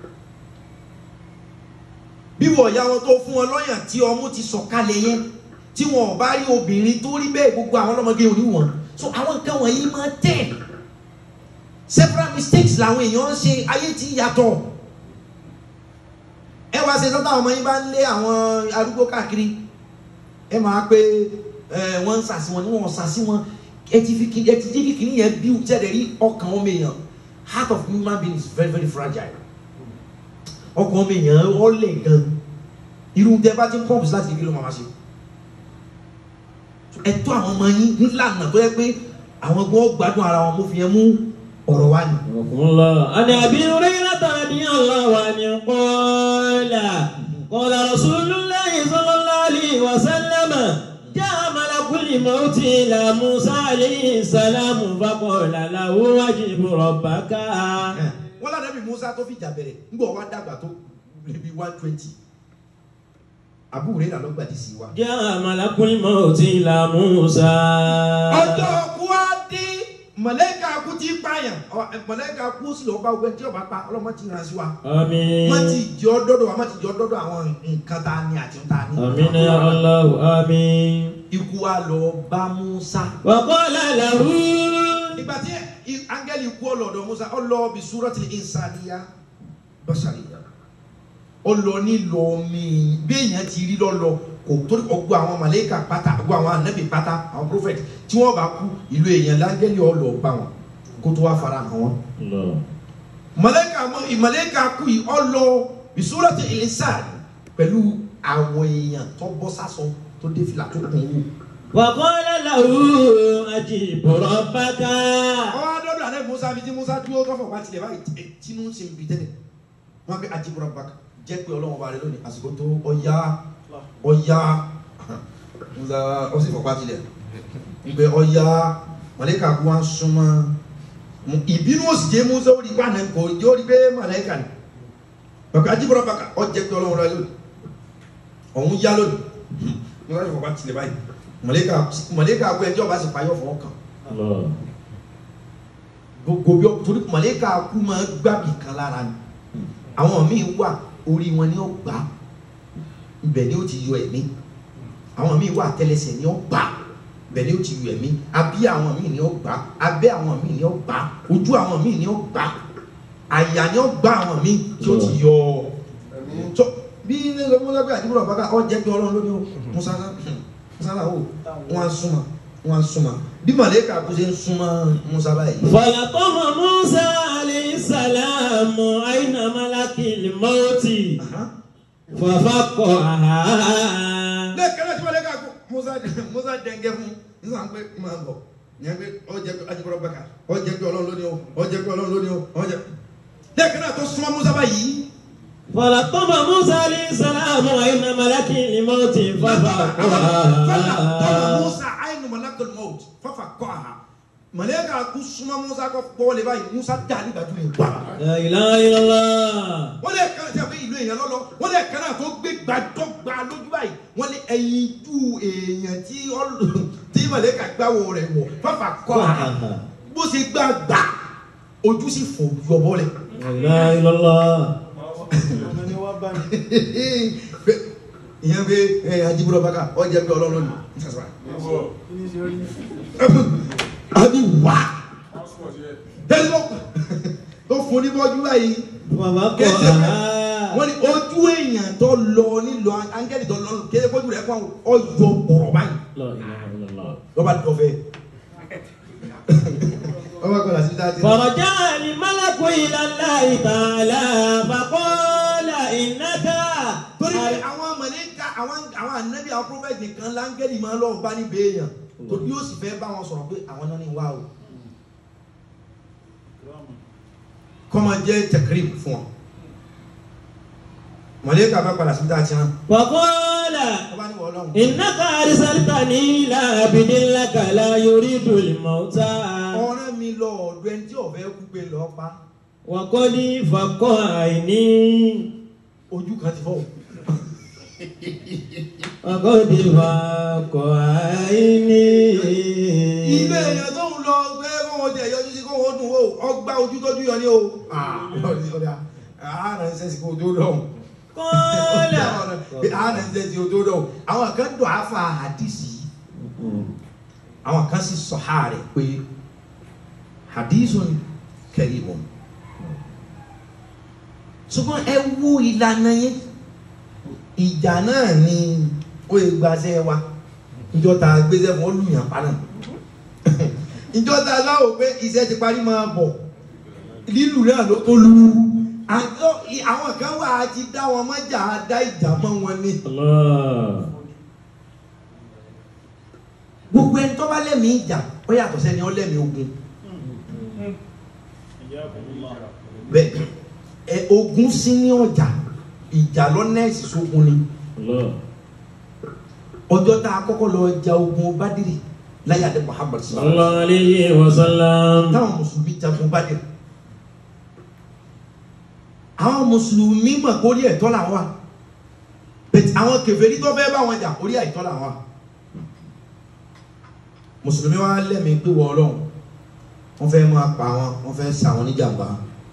bí wọ̀ ya wọn tó fún wọn lọ́yàn tí ọmú ti sọ̀kalẹ̀ yẹn tí wọn ò bá rí obìnrin tó rí bẹ́ẹ̀ gbogbo àwọn ọlọ́mọge ò ní wọ́n so àwọn nǹkan wọ̀nyí máa tẹ̀ several mistakes làwọn èèyàn ń ṣe ayé tí yàtọ̀ ẹ wá ṣe sọ́tà ọmọ yín bá ń lé àwọn arúgbó káàkiri ẹ máa pé ẹ wọ́n ń sàsí wọn ní wọ́n sàsí wọn ẹ ti fi ẹ ti jẹ́ kíkiri yẹn bí tẹ́lẹ̀ rí ọkàn ọmọ èèyàn heart of human being is very very fragile ọkàn ọmọ èèyàn ọlẹ̀ gan irú tẹ bá ti ń pọ́ǹpù láti kékeré ló máa ma ṣe ẹ̀tọ́ àwọn ọmọ yín nílànà tó yẹ pé àwọn gbọ́ gbádùn ara wọn mo fi yẹn mú ọ̀rọ̀ wa ni. عن أبي هريرة رضي الله عنه قال قال رسول الله صلى الله عليه وسلم جاء ملك الموت إلى موسى عليه السلام فقال له واجب ربك wọ́n lànà bí Musa tó fìjà bẹ̀rẹ̀ ńgbọ̀ wá dàgbà tó bí one twenty àbúrò rẹ̀ ló gbàdí sí wa. جاء ملك الموت إلى موسى ọjọ́ kú á dé mọ̀lẹ́kà kú ti pààyàn ọ, mọ̀lẹ́kà kú sí lọ́ọ́ bá gbẹ tí ọba pa ọlọ́mọ ti ràn sí wa. آمين má ti jọ dọ́dọ̀ wa má ti jọ dọ́dọ̀ àwọn nǹkan tá a ní àti tá a ní. آمين يا الله آمين ikú wa lọ bá Musa. وقال له ìgbà tí i- áńgẹ́lì kú ọlọ́dọ̀ Musa ọlọ́ bí súrọ́tì ìsàlìyà bọ́sàlìyà ọlọ́ nílò mi bí èèyàn ti rí lọ́lọ́ kò torí ọgbọ́ àwọn màlẹ́kà pátá ọgbọ́ àwọn ànábì pátá àwọn prophet tí wọ́n bá kú ìlú èèyàn láńgẹ́lì ọlọ́ bá wọn kó tó wá fara hàn wọn. الله màlẹ́kà mọ ìmàlẹ́kà kú yìí ọlọ́ bí súrọ́tì ìsàlì pẹ̀lú àwọn èèyàn tó bọ́ sásọ tó dé fìlà tó kùn wò. وقال له أجيب ربك ọwọ́ adọ́dọ̀ alẹ́ musa bíi tí musa dúró kọ́fọ̀ wá tilẹ̀ báyìí ẹ, tinú ń ṣe ibi tẹ́lẹ̀ wọ́n á gbé ajibura baka jẹ́ pé ọlọ́run ọba rẹ lónìí àsìkò tó ọya ọya musa ó sì fọ̀pá tilẹ̀ ìgbẹ́ ọya màlẹ́kà kú wá ń súnmọ́ Mu- ìbínú ó sì jẹ́ musa ó rí pàánà kò jẹ́ ó rí pé màlẹ́kà ni bàbá ajibura baka ọ jẹ́ pé ọlọ́run rẹ lónìí ọ̀hún yá lónìí musa sì fọ̀pá tilẹ̀ báyìí màlẹ́kà màlẹ́kà kú ẹjọ́ bá sì payọ́ fọwọ́ kàn الله gbogbo bí ọ torí mọ̀lẹ́kà kú máa gbàbí kan lára ni àwọn míì wà orí wọn ni ó gbà ibẹ̀ ni ó ti yọ ẹ̀mí àwọn míì wà tẹ́lẹsẹ̀ ni ó gbà ibẹ̀ ni ó ti yọ ẹ̀mí abí àwọn míì ni ó gbà abẹ́ àwọn míì ni ó gbà ojú àwọn míì ni ó gbà àyà ni ó gbà àwọn míì tí ó ti yọ tó bí ní sọ fún sọgbẹ́ àdúgbò bàbá ọ jẹ́ pé ọlọ́run lónìí o musa musa náà o wọn á súnmọ́ wọn á súnmọ́ bí mọ̀lẹ́kà kú ṣe ń súnmọ́ musa báyìí. فلقم موسى عليه السلام أين ملك الموت ففقعها lẹ́ẹ̀kan náà tí wọ́n lé ká kó musa musa dẹ́ngẹ́ fún nígbà pé máa bọ̀ yẹn pé ọ jẹ́ pé ajibọ̀rọ̀ bàkà ọ jẹ́ pé ọlọ́run lónìí o ọ jẹ́ pé ọlọ́run lónìí o ọ jẹ́ lẹ́ẹ̀kan náà tó súnmọ́ musa báyìí فلقم موسى عليه السلام أين ملك الموت fọlá tọ́lá ففقعها musa àìnù malakul maut kọ́ àhà mọ̀lẹ́kà kú súnmọ́ musa kọ́ pọ́wọ́lẹ̀ báyìí musa dá nígbà tó lè gbà La ilaha illallah. wọ́n lè kàn sí àfẹ́ ìlú èèyàn lọ́lọ́ wọ́n lè kàn náà tó gbé gbàdọ́gba lójú báyìí wọ́n lè ẹyin ju èèyàn tí ọlọ́- tí mọ̀lẹ́kà gbáwo rẹ̀ wọ̀ fáfà kọ́ àhà bó ṣe gbà gbà ojú sì fò yọbọ rẹ̀ La ilaha illallah. ọmọ ni wọ́n bá mi. ìyẹn pé ẹ ajibúrò bàkà ọjà pé ọlọ́run ni kí ni ṣe rí. àbí wà tẹ́lẹ̀ tó fún oníbọ́jú báyìí Bàbá kọ̀ Kẹsẹ̀ àhá. wọ́n ní ojú èèyàn tó lọ nílò áńgẹ́lì tó lọ kéde kójú rẹ̀ fún ọyọ bọ̀rọ̀ báyìí La ilaha illallah. lọ́ba tó fẹ́. ọba kọ́ la sí dáa ti. فرجع الملك إلى الله تعالى فقال إنك torí pé àwọn mọ̀lẹ́ka àwọn àwọn ànábì àwọn prophet nìkan láńgẹ́lì máa ń lọ bá ní béèyàn torí yóò sì fẹ́ bá wọn sọ̀rọ̀ pé àwọn náà ní wá o kọ́ máa jẹ́ tẹ̀kírìm fún wọn. mọ̀lẹ́ka bá padà sí dáa ti hàn. فقال ọba ní wọ́n lọ́hùn. إنك أرسلتني إلى عبد لك لا يريد الموت ọ̀rẹ́ mi lọ ọ̀dọ̀ ẹni tí ọ̀fẹ́ kú pé lọ́ọ́ pa وقد فقع عيني ojú kan ti fọ́ o. وقد فقع عيني ilé èèyàn tó ń lọ pé kó wọn jẹ yọjú sí kó wọn dùn o ọgbà ojú tójú yọ ní o. ààrẹ ń sẹ́sì kó o tó dọ̀hún. قال ààrẹ ń sẹ́sì kó o tó dọ̀hún. àwọn kan dọ̀ àfa hadisi yìí àwọn kan sì sọ ha rẹ̀ pé hadisun karimun. ṣùgbọ́n ẹ wo ìlànà yẹn ìjà náà ni ó yẹ gbaṣẹ́ wa ìjọ ta gbéṣẹ́ fún olùyàn pa náà ìjọ ta láwò pé iṣẹ́ ti parí máa bọ̀ lílù náà ló tó lu àjọ àwọn kan wà á ti dá wọn mọ́jà á dá ìjà mọ́ wọn ni الله gbogbo ẹni tó bá lẹ́mìí ìjà ó yàtọ̀ sẹ́ni ó lẹ́mìí ogun bẹ́ẹ̀ ẹ ogun sí ní ọjà ìjà lọ́nẹ́ẹ̀sì sógun ni الله ọjọ́ tá a kọ́kọ́ lọ ja ogun Bádìrì láyé àdé Muhammad صلى sallallahu الله عليه وسلم táwọn mùsùlùmí jagun Bádìrì àwọn mùsùlùmí mọ̀ kó orí ẹ̀tọ́ làwọn wà bẹ́ẹ̀ àwọn kèfèrí tó fẹ́ bá wọn jà orí ẹ̀tọ́ làwọn wà mùsùlùmí wa lẹ́mìí pé wọ́n ọlọ́run wọ́n fẹ́ máa pa wọn wọ́n fẹ́ sa wọn níjàmbá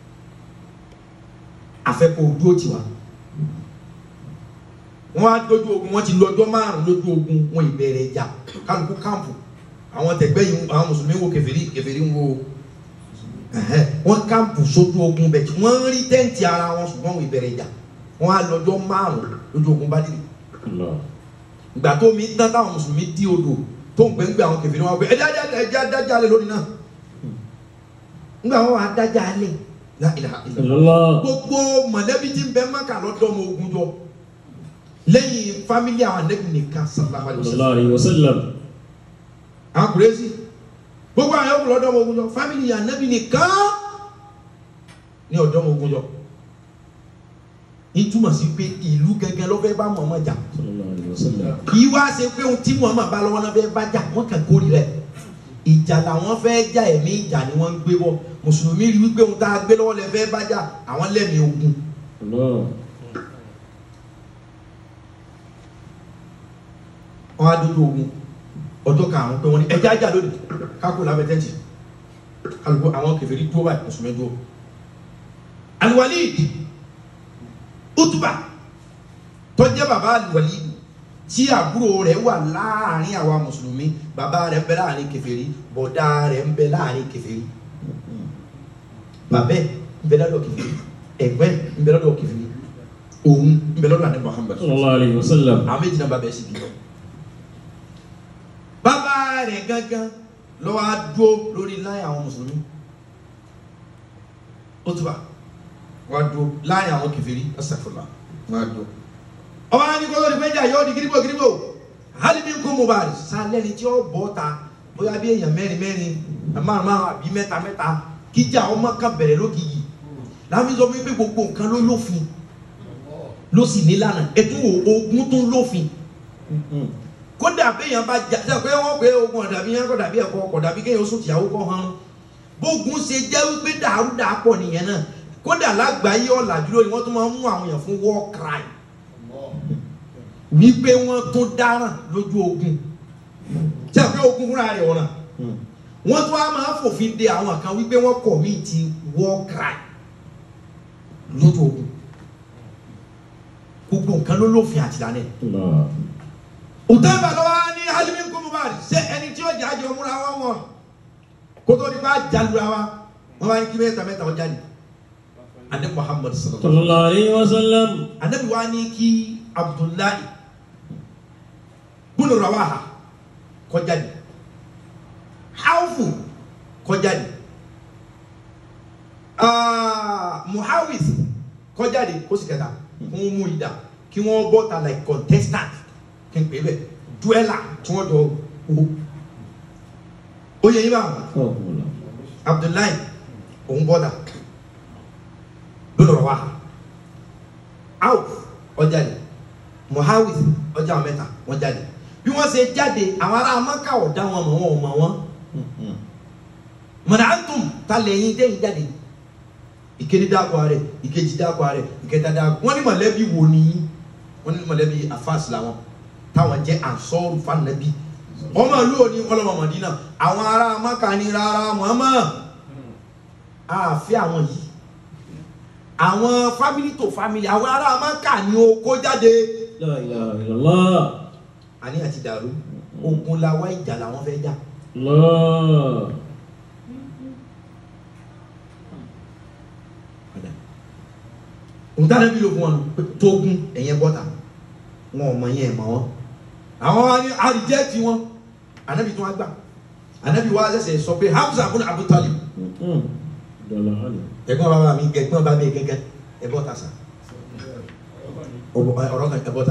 afẹ́kọ̀ ojú òtí wa wọ́n á lójú ogun wọ́n ti lọ́jọ́ márùn lójú ogun wọn ìbẹ̀rẹ̀ ìjà kálukú káàmpù àwọn tẹ̀gbẹ́ yìí àwọn mùsùlùmí wo kèfèrí kèfèrí ń wo ẹ̀hẹ́, wọ́n káàmpù sójú ogun bẹ̀ tí wọ́n ń rí tẹ́ǹtì ara wọn ṣùgbọ́n wọn ìbẹ̀rẹ̀ ìjà wọ́n á lọ́jọ́ márùn lójú ogun bá dìrì الله ìgbà tó mi dán táwọn mùsùlùmí dí odò tó ń gbẹ̀ngbẹ̀ àwọn kèfèrí wọn gbé ẹjẹ́ ẹjẹ́ adájà alẹ́ lónìí náà nígbà wọn wà adájà alẹ́ la ilaha illallah الله gbogbo mọ̀lẹ́bí tí ń bẹ Mákà lọ́dọ̀ ọmọ ogun jọ lẹ́yìn fámílì àwọn anẹ́bí nìkan sallallahu alaihi صلى wasallam الله عليه وسلم àwọn kùrẹ́sì gbogbo àwọn yòókù lọ́dọ̀ ọmọ ogun jọ fámílì anẹ́bí nìkan ní ọ̀dọ̀ ọmọ ogun jọ ní túmọ̀ sí pé ìlú gẹ́gẹ́ ló fẹ́ bá Muhammad jà صلى الله عليه وسلم kì í wá ṣe pé ohun tí Muhammad bá lọ́wọ́ náà fẹ́ bá jà wọ́n kàn kórì rẹ̀ ìjà làwọn fẹ́ jà ẹ̀mí ìjà ni wọ́n ń gbé bọ́ mùsùlùmí rí wípé ohun tá a gbé lọ́wọ́ lẹ fẹ́ bá jà àwọn lẹ́mìí ogun الله wọn á dúdú ogun ọjọ́ karùn-ún pé wọ́n ní ẹja ajá lónìí kákó lábẹ́ tẹ́ǹtì kálukú àwọn kèfèrí dúró báyìí mùsùlùmí dúró. Al-Walid Utuba tó jẹ́ bàbá Al-Walid tí àbúrò rẹ̀ wà láàrin àwa mùsùlùmí bàbá rẹ̀ ń bẹ láàrin kèfèrí bọ̀dá rẹ̀ ń bẹ láàrin kèfèrí bàbẹ́ ń bẹ lọ́dọ̀ kèfèrí ẹ̀gbẹ́ ń bẹ lọ́dọ̀ kèfèrí òun ń bẹ lọ́dọ̀ àní Muhammad صلى الله عليه وسلم àwọn méjì náà bá bẹ̀ sí bí lọ. bàbá rẹ̀ gángan lọ́wọ́ á dúró lórí láyé àwọn mùsùlùmí ó túbà wọ́n á dúró láyé àwọn kèfèrí ẹsẹ̀fọ̀lá wọ́n á dúró. ọba ní kó lórí péjà yóò di gírígbò gírígbò hali mi kún mobile sálẹ́ni tí ó bọ́ ta bóyá bí èèyàn mẹ́rin mẹ́rin márùn márùn àbí mẹ́ta mẹ́ta kíjà ọmọ kan bẹ̀rẹ̀ lókìyí láàmì sọ fún mi pé gbogbo nǹkan ló lófin ló sì nílànà ẹtú ogun tó lófin kódà béèyàn bá jà sẹ pé wọn pé ogun ọ̀dàbí yẹn kọ̀dàbí ẹ̀kọ́ kọ̀dàbí kéèyàn sùn tìyàwó kọ́ hàn bógun ṣe jẹ́ wípé dàrúdà pọ̀ nìyẹn náà kódà lágbàáyé ọ̀làjú lórí wọ́n tún máa ń mú àwọn èèyàn fún war crime wípé wọ́n tún dáràn lójú ogun sẹ pé ogun fúnra rẹ̀ ọ̀ràn wọ́n tún á máa fòfin de àwọn kan wípé wọ́n commit war crime lójú ogun gbogbo nǹkan ló lófin àtìlánẹ òtẹ́bà lọ́wọ́ ní alimi kúmùbárì ṣé ẹni tí ó jà jọ múra wọn wọn kótó ní bá jalura wa wọn bá ní kí mẹ́ta mẹ́ta ọjà ni anabi muhammad sallallahu sallallahu alayhi wa sallam anabi wa ní kí abdullahi bunu rawaha kọjá ni hawfu kọjá ni ah, muhawis kọjá ni ó sì kẹta fún mú ìdá kí wọ́n bọ́ta like contestant kí n pè é bẹ́ẹ̀ dueller tí wọ́n jọ wo ó yẹ yín báwọn abdullahi òun bọ́dà lọ́dọ̀ wa out ọjà ni muhawis ọjà mẹ́ta wọ́n jáde bí wọ́n ṣe jáde àwọn ará maka ọ̀dá wọn mọ̀ wọn ò mọ̀ wọn mọ̀nàtùm ta lẹ́yìn dẹ́yìn jáde ìkéde dákọ̀ rẹ̀ ìkejì dákọ̀ rẹ̀ ìkẹta dákọ̀ wọ́n ní mọ̀lẹ́bí wo ni wọ́n ní mọ̀lẹ́bí afáàsì làwọn táwọn jẹ́ ansọ́ọ̀rù fanabi ọmọ ìlú òní ọlọ́mọ mọ̀dínà àwọn ará maka ní rárá Muhammad àfi àwọn yìí àwọn family to family àwọn ará maka ní oko jáde la ilaha illallah àní àti dàrú ogun la wá ìjà làwọn fẹ́ jà Allah nǹkan bí ló fún wọn pé tógun ẹ̀yẹ bọ́tà wọn ò mọ yẹn mọ wọn àwọn wa ní àríjẹ́tì wọn anabi tí wọn gbà anabi wa ṣẹ̀ṣẹ̀ sọ pé Hamza abúlé Abu Talib dọ̀là àlè ẹ̀gbọ́n bàbá mi gẹ̀gbọ́n bàbá mi gẹ́gẹ́ ẹ bọ́tà sa ọ̀rọ̀ kan ẹ bọ́tà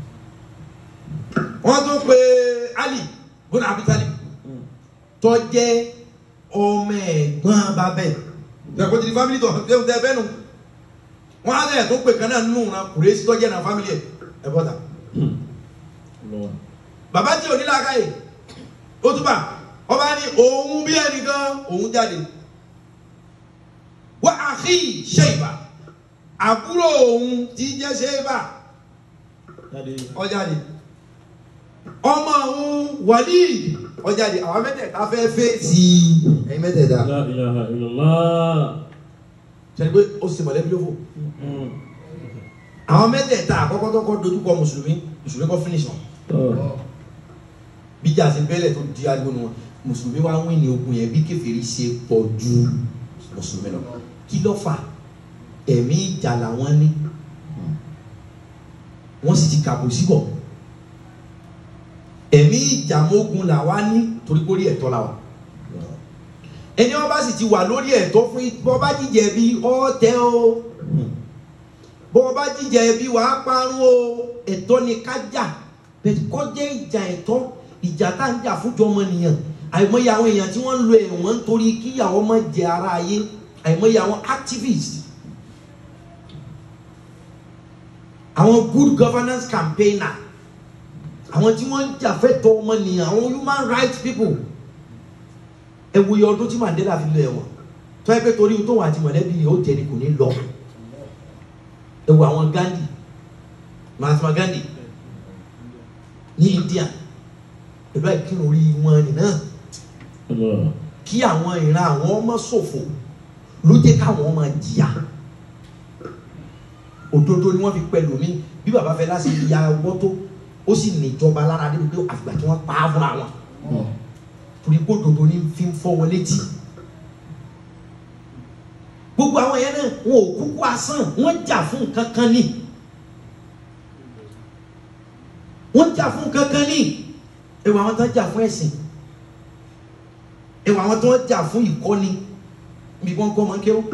wọ́n tún pé Ali bùnà Abu Talib tó jẹ́ ọmọ ẹ̀gbọ́n bàbá ẹ̀ ẹ̀kọ́ ti di family tó ẹ̀ tẹ́ fẹ́ nu wọ́n á lẹ̀ tó pè kan náà nù náà kùrẹ́sì tó jẹ́ náà family ẹ̀ ẹ bọ́tà bàbá tí ò ní làákàyè ó túbà ọba ní òun bí ẹnìkan òun jáde wá àkì ṣèyíbà àbúrò òun tí jẹ́ ṣèyíbà ọjáde ọmọ òun wàlí ọjáde àwọn mẹ́tẹ̀ẹ̀ta fẹ́ fèsì ẹ̀yin mẹ́tẹ̀ẹ̀ta la ilaha illallah ṣẹlẹ̀ pé ó sì mọ̀lẹ́bí ló fò àwọn mẹ́tẹ̀ẹ̀ta àkọ́kọ́ tó kọ́ dojúkọ mùsùlùmí mùsùlùmí kọ́ finish wọn bíjà sí bẹ́lẹ̀ tó di ariwo nu wọn mùsùlùmí wá wí ní ogun yẹn bí kèfèrí ṣe pọ̀ ju mùsùlùmí lọ kí ló fà ẹ̀mí ìjà làwọn ní wọ́n sì ti kàbò síbọ̀ ẹ̀mí ìjà mógun làwa ní torí kórí ẹ̀tọ́ làwa ẹni wọn bá sì ti wà lórí ẹ̀tọ́ fún bọ́ bá jíjẹ bí ọ̀tẹ̀ o bọ́ bá jíjẹ bí wàá parun o ẹ̀tọ́ ni ká jà bẹ́ẹ̀ kọ́ jẹ́ ìjà ẹ̀tọ́ ìjà tá à ń jà fúnjọ ọmọnìyàn àìmọye àwọn èèyàn tí wọ́n ń lo ẹ̀wọ̀n nítorí kíyàwó má jẹ ara ayé àìmọye àwọn activists àwọn good governance campaigner àwọn tí wọ́n ń jà fẹ́tọ̀ ọmọnìyàn àwọn human rights people ẹ wo iye ọdún tí Mandela fi lọ ẹ̀wọ̀n tó yẹ pé torí tóun àti mọ̀lẹ́bí yìí ó jẹ ni kò ní lọ ẹ wo àwọn Gandhi Mahatma Gandhi ní India pẹ̀lú àìkírun orí wọn nìyẹn kí àwọn ìran àwọn ọmọ ṣòfò ló jẹ́ káwọn ọmọ jìyà òdodo ni wọ́n fi pẹ̀lú mi bí baba fẹ́ láti ya ọwọ́ tó ó sì níjọba lára débi pé àfìgbà tí wọ́n pa á fúnra wọn torí kó òdodo ní fi ń fọ́ wọn létí gbogbo àwọn yẹn náà wọn ò kúkú asán wọ́n jà fún nǹkan kan ní wọ́n jà fún nǹkan kan ní ẹwà àwọn tó ń jà fún ẹ̀sìn ẹwà àwọn tó ń jà fún ìkọ́ni bí wọ́n kọ́ máa ń kéwọ́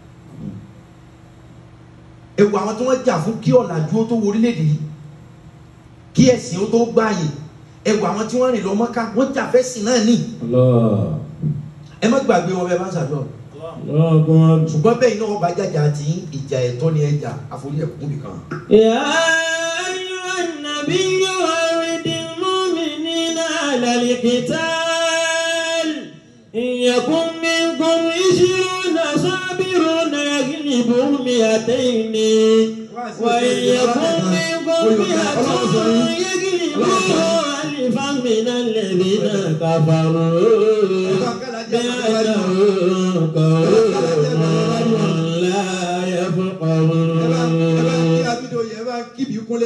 ẹwà àwọn tó ń jà fún kí ọ̀làjú ó tó wọ orílẹ̀-èdè yìí kí ẹ̀sìn ó tó gbáàyè ẹwà àwọn tí wọ́n rìn lọ Mọ́kà wọ́n jà fẹ́sìn náà ní ẹ má gbàgbé wọn bẹ́ẹ̀ bá ń ṣàdúrà ṣùgbọ́n bẹ́ẹ̀ iná ọba jàjà àti ìjà ẹ̀tọ́ ni ẹja àforí ẹ̀kún nìkan. يا أيها النبي أرد المؤمنين القتال إن يكن منكم عشرون صابرون يغلبوا مئتين وإن يكن منكم مئة يغلبوا ألفا من الذين كفروا بأنهم قوم لا يفقهون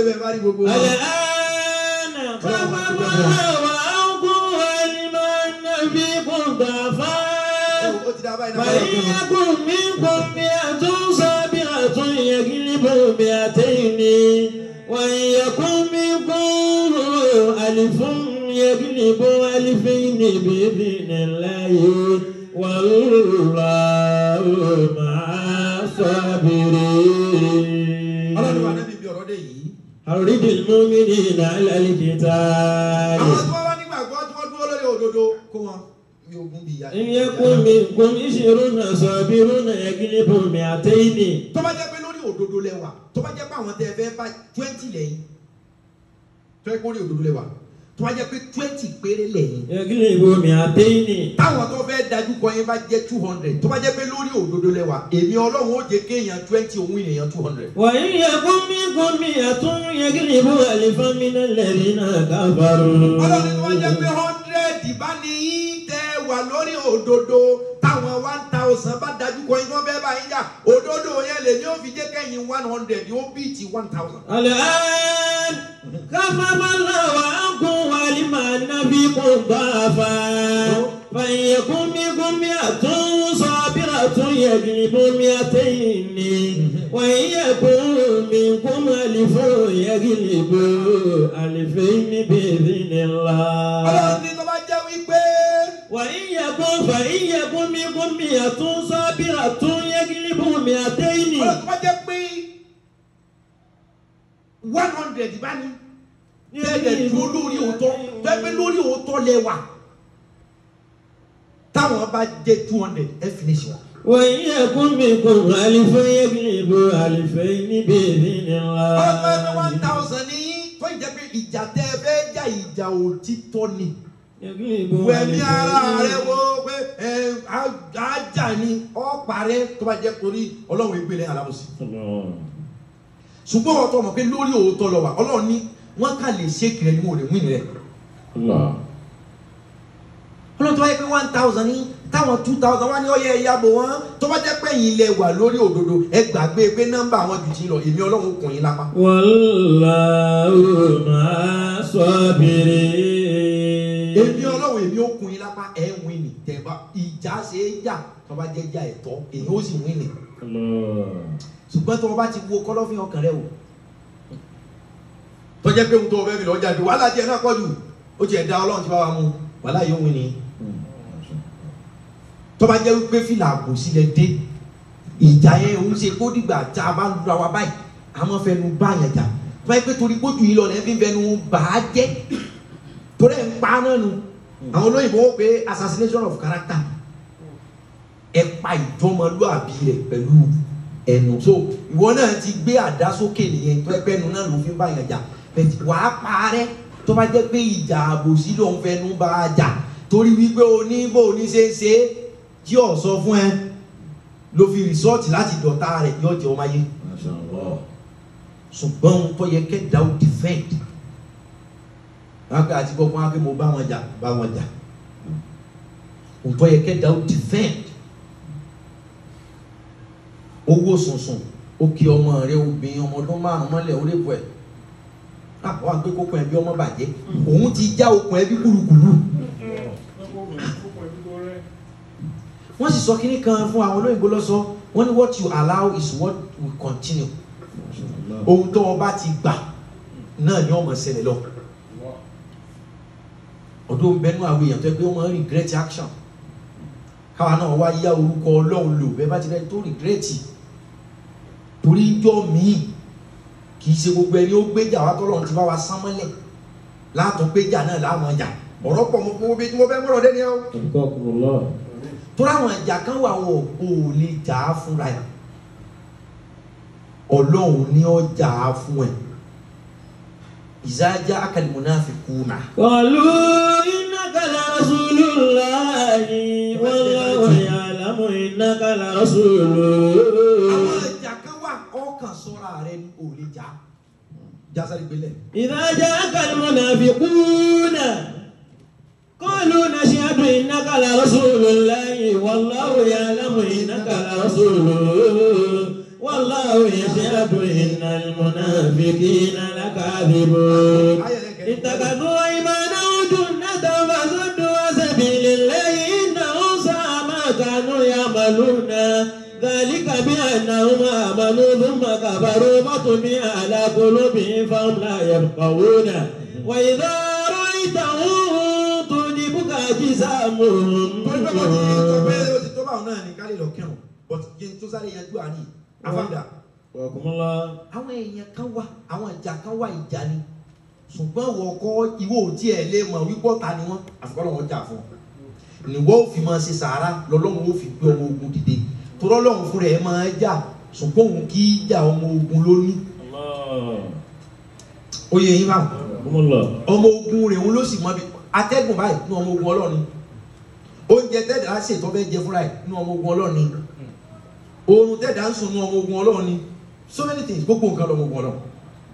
الآن خفف الله عنكم ولمن فيكم ضعفاء فإن يكن منكم مئة صابرة يغلبوا مئتين وإن يكن منكم ألف يغلبوا ألفين بإذن الله والله مع الصابرين ọlọ́run wà níbi ọ̀rọ̀ dé yìí. حرض المؤمنين على القتال àwọn tí wọ́n wá nígbàgbọ́ tí wọ́n dúró lórí òdodo kó wọn ní ogun bíi ìyá. إن يكن منكم عشرون صابرون يغلبوا مئتين tó bá jẹ́ pé lórí òdodo lẹ́wà tó bá jẹ́ pé àwọn tẹ́ ẹ fẹ́ bá twenty lẹ́yìn tó yẹ kó lórí òdodo lẹ́wà tó bá jẹ́ pé twenty péré lẹ́yìn يغلبوا مئتين táwọn tó fẹ́ dájú kọ yín bá jẹ́ two hundred tó bá jẹ́ pé lórí òdodo lẹ́wà èmi ọlọ́run ó jẹ́ kéèyàn twenty òun èèyàn two hundred. وإن يكن منكم مئة يغلبوا ألفا من الذين كفروا ọlọ́run tó bá jẹ́ pé hundred bá ní yín tẹ́ wà lórí òdodo táwọn one thousand bá dájú kọ yín tó fẹ́ bá yín jà òdodo yẹn lè ní ó fi jẹ́ kẹ́yìn one hundred ó bí ti one thousand. الآن خفف الله عنكم وعلم أن فيكم ضعفا فإن يكن منكم مئة صابرة يغلبوا مئتين وإن يكن منكم ألف يغلبوا ألفين بإذن الله ọlọ́run ní tó bá jẹ́ wípé وإن يكن فإن يكن منكم مئة صابرة يغلبوا مئتين ọlọ́run tó bá jẹ́ pé one hundred bá ní tẹ́lẹ̀ dúró lórí òótọ́ tẹ́lẹ̀ lórí òótọ́ lẹ́wà táwọn bá jẹ́ two hundred ẹ finish wọn. وإن يكن منكم ألف يغلبوا ألفين بإذن ọlọ́run tó bá jẹ́ one الله thousand ní tó ìjẹ́ pé ìjà tẹ́ ẹ fẹ́ jà ìjà òtítọ́ ni. يغلبوا wẹ̀mí ara rẹ ألفين wo pé ẹ ajá ni ọ̀pá rẹ tó bá jẹ́ torí ọlọ́run ìgbélé alábòsí. ṣùgbọ́n ọ̀tọ̀ mọ̀ pé lórí òótọ́ lọ wà ọlọ́run ní wọ́n kà lè ṣe kìrẹ́ ní òde wíìnì rẹ̀. ọlọ́run tó bá yẹ pé one thousand ní táwọn two thousand wá ní ọyẹ ìyàbò wọn tó bá jẹ́ pé yín lẹ wà lórí òdodo ẹ gbàgbé pé nọ́mbà àwọn jù tí lọ èmi ọlọ́run kùn yín lápá. والله مع الصابرين èmi ọlọ́run èmi ó kùn yín lápá ẹ̀ ń wíìnì tẹ̀ bá ìjà ṣe é jà tó bá jẹ́ jà ẹ̀tọ́ èyí ó sì wíìnì. ṣùgbọ́n tó o bá ti wo kọ́lọ́fín ọkàn rẹ o tó jẹ́ pé ohun tó o fẹ́ fi lọ jáde wàhálà tiẹ̀ náà pọ̀ jù ó tiẹ̀ da ọlọ́run ti bá wa mú wàhálà yóò wí ni tó bá jẹ́ wípé fìlà àbò sílẹ̀ dé ìjà yẹn òun ṣe kó dìgbà tá a bá ń lura wa báyìí a máa fẹnu bá yẹn jà tó bá yẹ pé torí kójú yìí lọ lẹ́ fi ń fẹnu bà á jẹ́ torí ẹ̀ ń pa náà nu àwọn olóyìnbó wọ́n pé assassination of character ẹ pa ìjọmọlúàbí rẹ pẹ̀lú ẹnu so ìwọ náà ti gbé àdá sókè nìyẹn tó ẹgbẹ́ ẹnu náà ló fi ń bá yàn jà bẹ́ẹ̀ wàá parẹ́ tó bá jẹ́ pé ìjà àbòsí ló ń fẹnu bá a jà torí wípé oníbò oníṣeéṣe tí ò sọ fún ẹ ló fi rìsọ́ọ̀tì láti dọ̀tá rẹ̀ yóò jẹ́ ọmọ ayé ṣùgbọ́n ohun tó yẹ kẹ́dà ó defend wọn pe àti gbọ́ fún wa pé mo bá wọn jà bá wọn jà ohun tó yẹ kẹ́dà ó defend owó sùnsùn ó kí ọmọ rẹ obìnrin ọmọ ọdún márùn mọ́lẹ̀ ó lè bọ̀ ẹ̀ àwọn àgbẹ̀ kókó ẹbí ọmọ bàjẹ́ òun ti já okùn ẹbí kúlukùlu wọ́n sì sọ kínní kan fún àwọn olóyìnbó lọ́sọ wọ́n ní what you allow is what will continue ohun tó o bá ti gbà náà ni ọmọ ṣẹlẹ̀ lọ ọdún bẹnu àwọn èèyàn tó yẹ pé wọ́n máa ń regret action káwa náà wá yá orúkọ ọlọ́run lò bẹ́ẹ̀ bá ti rẹ́ tó regret torí ijọ́ míì kì í ṣe gbogbo ẹni ó gbéjà wá tọ́lọ́run ti bá wa sán mọ́lẹ̀ látọ̀ gbéjà náà láwọn ọjà ọ̀rọ̀ pọ̀ mọ́ fún obi tí mo fẹ́ mọ̀rọ̀ dẹ́ni ẹ́ o torí àwọn ìjà kan wà wọn ò lè jà á fúnra ẹ̀ ọlọ́run ní ó jà á fún ẹ̀ ìzájá akalimunafikuna قالوا إنك innaka la rasulun. àwọn ìjà kan wà ọkàn sọ́ra rẹ ní òòlì jà jásáré gbélé. إذا جاءك المنافقون قالوا نشهد إنك لرسول الله والله يعلم إنك لرسوله والله يشهد إن المنافقين لكاذبون اتخذوا أيمانهم جنة فصدوا عن سبيل الله إنهم ساء ما كانوا يعملون ذلك بأنهم آمنوا ثم كفروا فطبع على قلوبهم فهم لا يفقهون وإذا رأيتهم تعجبك أجسامهم torí pé wọ́n ti tó pé ó ti tó báwọn náà ní kálí lọ kírun but kí n tó sáré yanjú àní àfàdà. وكم الله àwọn èèyàn kan wà àwọn ìjà kan wà ìjà ni ṣùgbọ́n wọ́n kọ́ ìwọ ò tiẹ̀ lè mọ̀ wípọ́ ta ni wọ́n àfikọ́lọ́ wọn jà fún ọ. níwọ́ ò fi máa ṣe sàárà lọ́lọ́run ó fi gbé ọmọ ogun dìde torọ́ lọ́run fúnra ẹ̀ máa jà ṣùgbọ́n òun kì í jà ọmọ ogun lóní. الله ó yẹ yín báwọn وكم الله ọmọ ogun rẹ̀ òun ló sì mọ bí atẹ́gùn báyìí ní ọmọ ogun ọlọ́ọ̀ni oúnjẹ tẹ́dà á ṣètò fẹ́ jẹ fúnra ẹ̀ ní ọmọ ogun ọlọ́ọ̀ni oorun tẹ́dà ń sùn ní ọmọ ogun ọlọ́ọ̀ni so many things gbogbo nǹkan lọ́mọ ogun ọlọ́ọ̀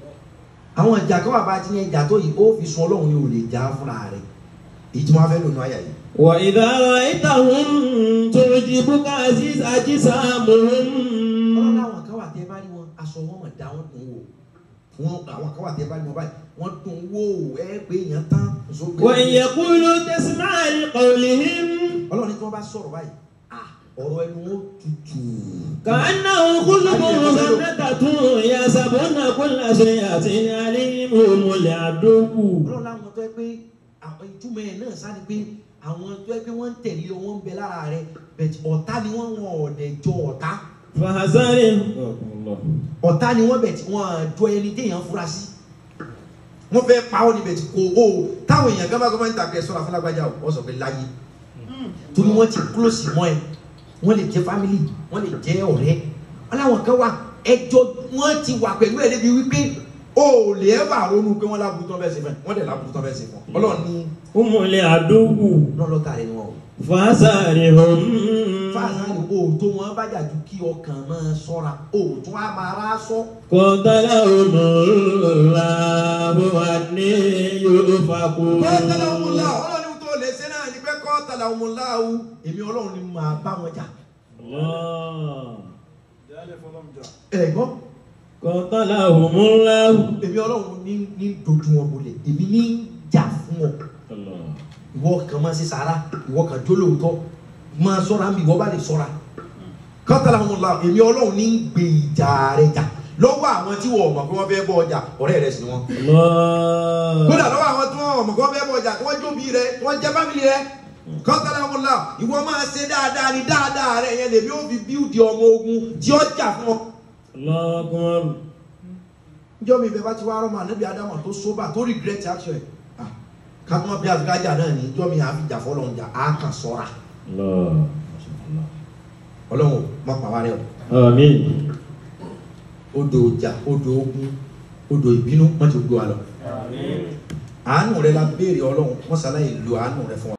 àwọn ìjà kan wà bá ti ní ìjà tó yìí ó fi sun ọlọ́run ní òòlè jà fúnra rẹ̀ èyí tí wọ́n á fẹ́ lò ní àyà yìí. وإذا رأيتهم تعجبك عزيز أجسامهم ọlọ́run àwọn kan wà tẹ́ bá rí wọn aṣọ wọn mọ̀ dá wọn dùn wò wọn àwọn kan wà tẹ́ bá rí wọn báyìí wọ́n dùn wò ẹ pé èèyàn tán nsọ pé وإن يقولوا تسمع لقولهم ọlọ́run ní tí wọ́n bá sọ̀rọ̀ báyìí ah, ọ̀rọ̀ ẹnu wọn tutù. كأنه خلق مسندة يحسبون كل شيء عليهم هم العدو ọlọ́run láwọn tó yẹ pé àwọn ìtumọ̀ ẹ̀ náà sá ni pé àwọn tó yẹ pé wọ́n ń tẹ̀lé ọ, wọ́n ń bẹ lára rẹ bẹ̀tì ọ̀tá ni wọ́n wọn ọ̀dẹ̀ jọ ọ̀tá فحذرهم ọ̀tá ni wọ́n bẹ̀tì wọ́n jọ ẹni téèyàn fura sí wọ́n fẹ́ pa ọ́ ní bẹ̀tì kò o táwọn èèyàn gbọ́dọ̀ gbọ́dọ̀ ń tàbí ẹ sọ́ra fúnlágbájá o wọ́n sọ pé láyé torí wọ́n ti close mọ́ ẹ wọ́n lè jẹ́ family wọ́n lè jẹ́ ọ̀rẹ́ wọ́n láwọn kan wà ẹjọ́ wọ́n ti wà pẹ̀lú ẹ̀ débi wípé o ò lè ẹ́ bá ronú pé wọ́n lábùú tán fẹ́ ṣe fún ẹ wọ́n dẹ̀ lábùú tán fẹ́ ṣe fún ọ ọlọ́run ní هم العدو lọ́lọ́ta rẹ̀ ni wọn o. فحذرهم fáàsì o tó wọn bá jà ju kí ọkàn máa ṣọ́ra o tó a máa rà sọ. قتلهم الله أن يؤفكون kọ́tàlá ọmọlá ọlọ́run tó lè ṣe náà ni pé kọ́tàlá ọmọlá o èmi ọlọ́run ni màá bá wọn jà. الله Jálẹ̀ fọlọ́m jà. ẹ gbọ́ قتلهم الله èmi ọlọ́run ní ní dojú wọn bolẹ̀ èmi ní jà fún wọn. الله ìwọ kan máa ṣe sàrà ìwọ kan jólóòótọ́ máa ṣọ́ra mi ìwọ bá lè ṣọ́ra. kọ́tàlá ọmọlá èmi ọlọ́run ní gbé ìjà rẹ jà lọ́wọ́ àwọn tí wọ́n mọ̀ pé wọ́n fẹ́ bọ́ ọjà ọ̀rẹ́ rẹ sì ni wọ́n. الله kódà lọ́wọ́ àwọn tí wọ́n mọ̀ kọ́ bẹ́ẹ̀ bọ̀ ọjà tí wọ́n jóbi rẹ tí wọ́n jẹ́ fámìlì rẹ kọ́ńtàlá wọn la ìwọ máa ṣe dáadáa ní dáadáa rẹ yẹn lèmi ó fi bíúdi ọmọ ogun tí ó jà fún ọ. الله أكبر njọ́ mi bẹ́ẹ̀ bá ti wá rọ́mọ ànábì ádámà tó sóbà tó regret action ẹ̀ ah, ká tó má bí àfikájà náà ní njọ́ mi àfi jà fọ́lọ́ jà á kàn sọ́ra الله ọlọ́run má pa wá rẹ o آمين odò ọjà odò ogun odò ìbínú wọ́n ti gbé wa lọ àánú rẹ la béèrè ọlọ́run wọ́n ṣàlàyé lo àánú rẹ fún wa.